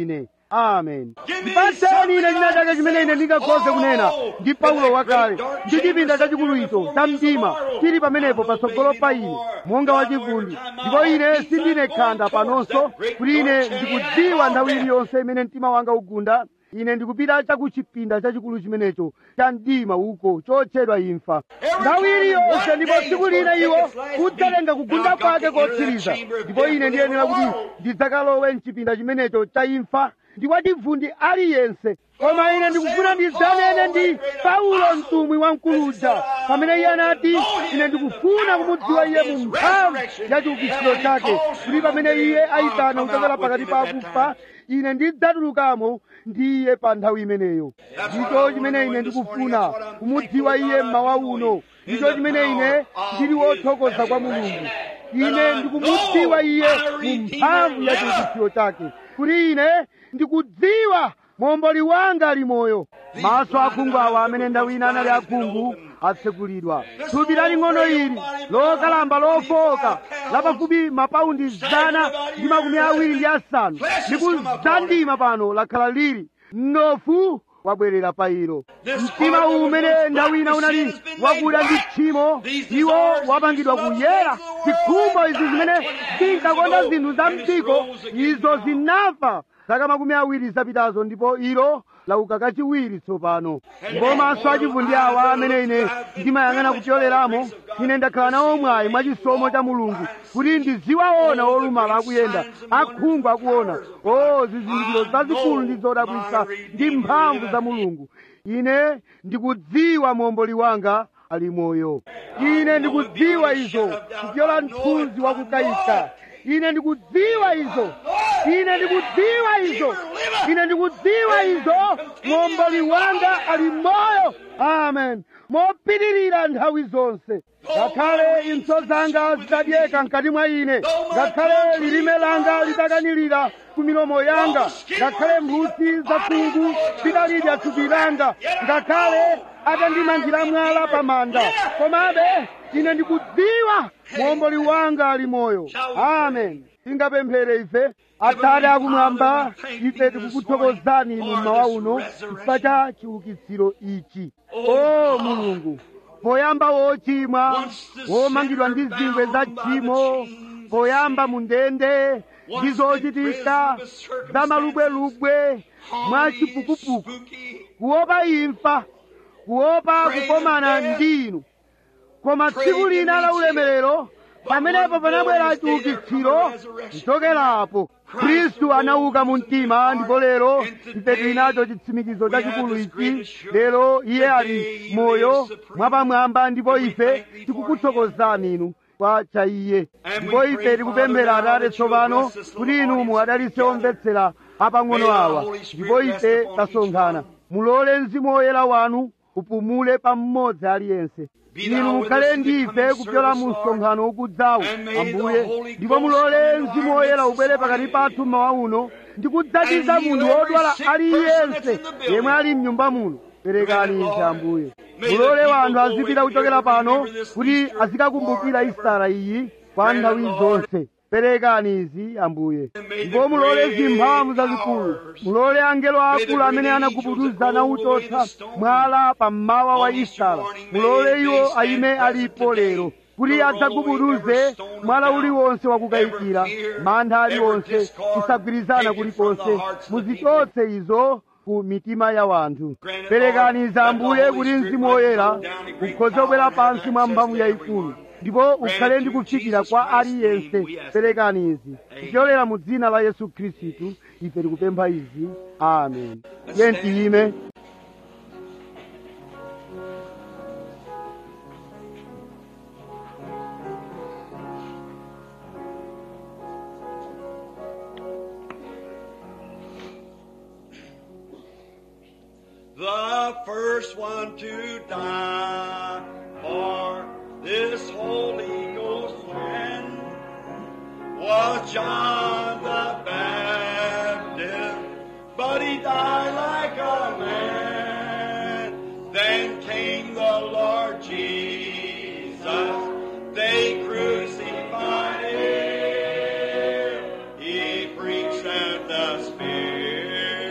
amen ndipatseni ine china chake chimene ine ndingakhoze kunena ndi paulo wakale ndi chipinda chachikulu icho cha mdima chili pamenepo patsogolo pa ine monga wachivundi ndipo ine sindine khanda panonso kuti ine ndikudziwa nthawi iliyonse imene mtima wanga ugunda ine ndikupita chakuchipinda chachikulu chimenecho cha mdima uko chotchedwa imfa nthawi iliyonse ndipo tsiku lina iwo udzalenga kugunda kwake kotsiriza ndipo ine ndiyenera kuti ndidzakalowe mchipinda chimenecho cha imfa ndi wachivundi aliyense koma ine ndikufuna ndidzanene ndi paulo mtumwi wamkuluja pamene iye anati ine ndikufuna kumudziwa iye mu mphamvu ya chiukitsiro chake kuti pamene iye ayitana kuchokera pakati pa akufa ine ndidzatulukamo ndi iye pa nthawi imeneyo ndicho chimene ine ndikufuna kumudziwa iye mmawa uno ndicho chimene ine ndili wothokoza kwa mulungu ine ndikumudziwa iye mu mphamvu ya chiukitsiro chake kuti ine ndikudziwa momboli wanga ali moyo maso akhungu awa amene nthawi ina anali akhungu atsekulidwa thupi laling'ono ili lokalamba lofoka lapafupi mapaundi zana ndi makumi awiri ndi asanu ndikudzandima pano lakhala lili mnofu wabwerera pa ilo mtima umene nthawi ina unali wakuda ndi tchimo iwo wapangidwa kuyera zikhumbo izi zimene zinkakonda zinthu za mdziko izo zinafa zaka makumi awiri zapitazo ndipo ilo lauka kachiwiri tsopano ndipo maso achivundi awa amene ine ndimayang'ana kupyoleramo ine ndakhala nawo mwayi mwachisomo cha mulungu kuti ndiziwaona olumala akuyenda akhungu akuona o zizindikiro zazikulu ndi zodabwitsa ndi mphamvu za mulungu ine ndikudziwa momboli wanga ali moyo ine ndikudziwa izo kupyola mthunzi wakukayika ine ndikudziwa izo ine ndikudziwa izo ine ndikudziwa izo momboli wanga ali moyo amen mopitirira nthawi zonse ngakhale impso zanga zitadyeka mkati mwa ine ngakhale lilime langa litakanirira ku milomo yanga ngakhale mphutsi za khungu zitalidya thupi langa ngakhale atandimangira mwala pa manda komabe ine ndikudziwa momboli wanga ali moyo amen tingapemphere ife atate akumwamba ife tikukuthokozani inu mmawa uno chifukwa cha chiukitsiro ichi o mulungu poyamba wochimwa womangidwa ndi zingwe za tchimo poyamba mu ndende ndi zochitika za malubwelubwe mwa chipukupuku kuopa imfa kuopa kukomana ndi inu koma tsiku lina la ulemerero pamenepo panabwera chiukitsiro kuchokerapo khristu anauka mu mtima ndipo lero ife tili nacho chitsimikizo chachikulu ichi lero iye ali moyo mwapamwamba ndipo ife tikukuthokozani inu kwa cha iye ndipo ife tikupemphera atate tsopano kuti inu muwadalitse omvetsera apang'ono awa ndipo ife tasonkhana mulole mzimu woyera wanu upumule pa mmodzi aliyense inu mukhale ndife kupyola mu msonkhano ukudzawo ambuye ndipo mulole mzimu woyera ubwere pakati pathu mmawa uno ndi kudzatiza munthu wodwala aliyense yemwe ali mnyumba muno perekani izi ambuye mulole wanthu azipita kuchokera pano kuti azikakumbukira isara iyi kwa nthawi zonse perekani izi ambuye ndipo mulole zimphamvu zazikulu mulole angelo akulu amene anagubuduza nauchotsa mwala pammawa wa isara mulole iwo ayime alipo lero kuti adzagubuduze mwala uliwonse wakukayikira mantha aliwonse kusagwirizana kulikonse muzichotse izo ku mitima ya wanthu perekani za ambuye kuti mzimu woyera ukhoze kubwera pansi mwa mphamvu yayikulu ndipo ukhale ndi kufikira kwa aliyense perekani izi kuchokera mu dzina la yesu khristu ife tikupempha izi amen tiye tiyime the first one to die for this Holy Ghost friend was John the Baptist, but he died like a man. Then came the Lord Jesus, they crucified him. He preached that the Spirit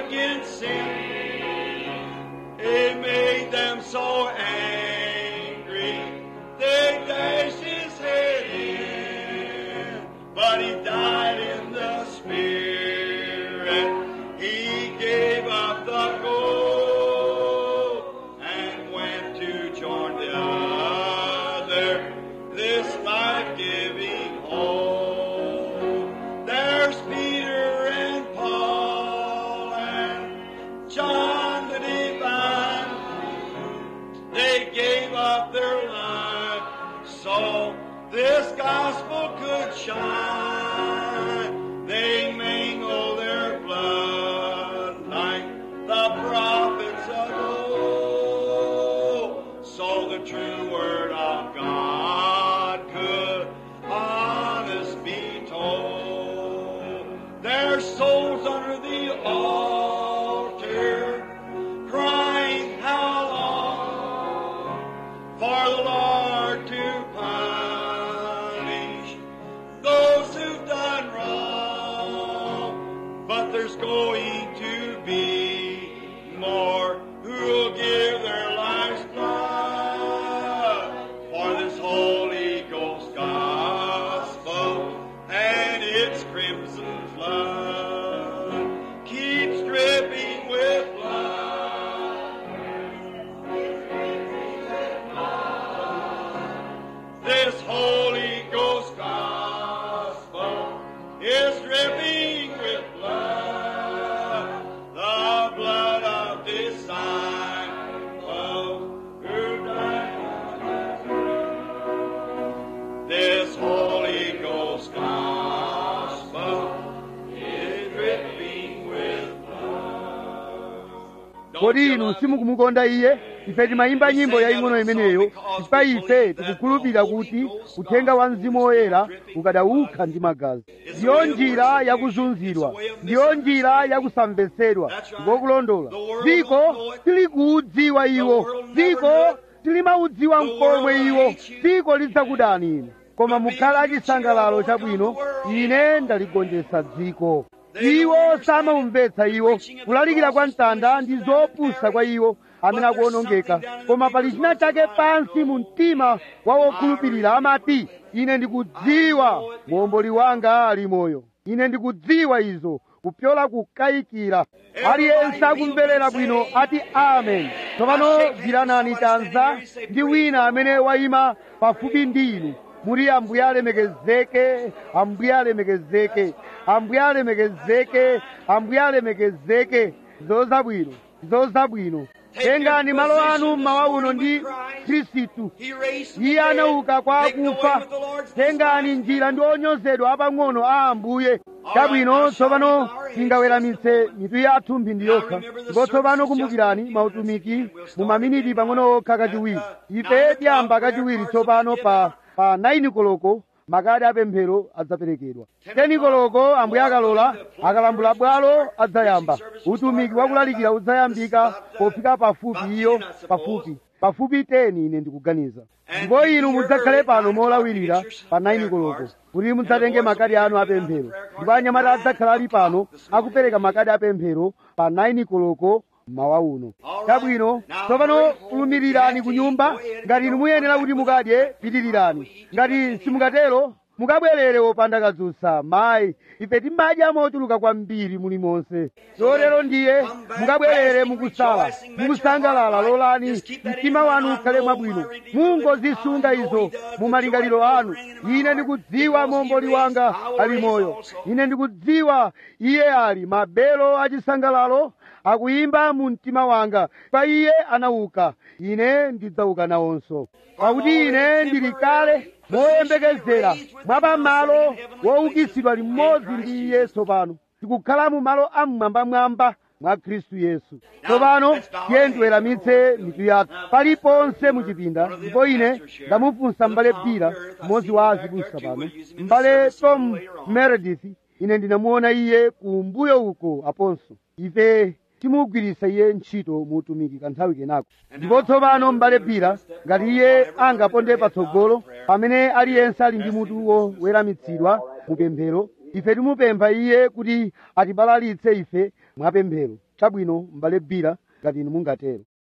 against sin. It made them so angry, they dashed his head in. But he died in the spirit. He gave up the gold and went to join the other. This life-giving hope. There's Peter and Paul and John the Divine. They gave up their life so this gospel could shine. They mingle their blood like the prophets of old. So the true word of God could honest be told. Their souls under the altar crying how long for the Lord to punish those who've done wrong. But there's going to be more who'll give their lives blood for this Holy Ghost gospel and its crimson flood keeps dripping with blood. This Holy Ghost gospel is dripping with blood, the blood of disciples who died. This Holy Ghost gospel is dripping with blood. kodi inu simukumukonda iye ife timayimba nyimbo yaying'ono imeneyo chifukwa ife tikukhulupirira kuti uthenga wa mzimu woyera ukadawukha ndi magazi ndiyo njira yakuzunzidwa ndiyo njira yakusamvetsedwa ngokulondola dziko tilikuudziwa iwo dziko tilimaudziwa mkomwe iwo dziko lidzakudani inu koma mukhale achisangalalo chabwino ine ndaligonjetsa dziko iwo samamumvetsa iwo kulalikira kwa mtanda ndi zopusa kwa iwo amene akuonongeka koma pali china chake pansi mu mtima wa wokhulupirira amati ine ndikudziwa muomboli wanga ali moyo ine ndikudziwa izo kupyola kukayikira aliyense akumverera bwino ati amen tsopano gwiranani chanza ndi wina amene wayima pafupi ndi inu muri ambuye alemekezeke ambuye alemekezeke ambuye alemekezeke ambuye alemekezeke zozabwino zozabwino tengani malo anu mmawa uno ndi khristu He raised iye anauka kwa akufa tengani njira ndi onyozedwa apang'ono a ambuye chabwino tsopano tingaweramitse mitu yathu mphindi yokha ndipo tsopano kumbukirani mautumiki mu maminiti pang'ono okha kachiwiri ife tiyamba kachiwiri tsopano pa pa 9 koloko makadi apemphero adzaperekedwa 10 koloko ambuye akalola akalambula bwalo adzayamba utumiki wakulalikira udzayambika pofika pafupi iyo pafupi pafupi 10 ine ndikuganiza ndipo inu mudzakhale pano molawirira pa 9 koloko kuti mudzatenge makadi anu apemphero ndipo anyamata adzakhala ali pano akupereka makadi apemphero pa 9 koloko mawa uno chabwino tsopano fulumirirani ku nyumba ngati inu muyenera kuti mukadye pitirirani ngati simukatero mukabwerere wopanda kadzutsa mayi ife timadya mochuluka kwambiri mulimonse lotero ndiye mukabwerere mukusala mukusangalala lolani mtima wanu ukhale mwabwino mungozisunga izo mu malingaliro anu ine ndikudziwa momboli wanga ali moyo ine ndikudziwa iye ali mabelo achisangalalo akuyimba mu mtima wanga pa iye anauka ine ndidzauka nawonso pakuti ine ndili kale moyembekezera mwapamalo woukitsidwa limodzi ndi iye tsopano tikukhala mu malo amwambamwamba mwa khristu yesu tsopano tiye ndiweramitse mitu yathu paliponse muchipinda ndipo ine ndamufunsa m'bale pira mmodzi wa azibusa pano m'bale tom meredith ine ndinamuona iye kumbuyo uko aponso ife timugwiritsa iye ntchito mu utumiki kanthawi kenako ndipo tsopano m'bale pira ngati iye angaponde patsogolo pamene aliyense ali ndi mutu woweramitsidwa mu pemphero ife timupempha iye kuti atibalalitse ife mwapemphero chabwino m'bale bira ngati inu mungatero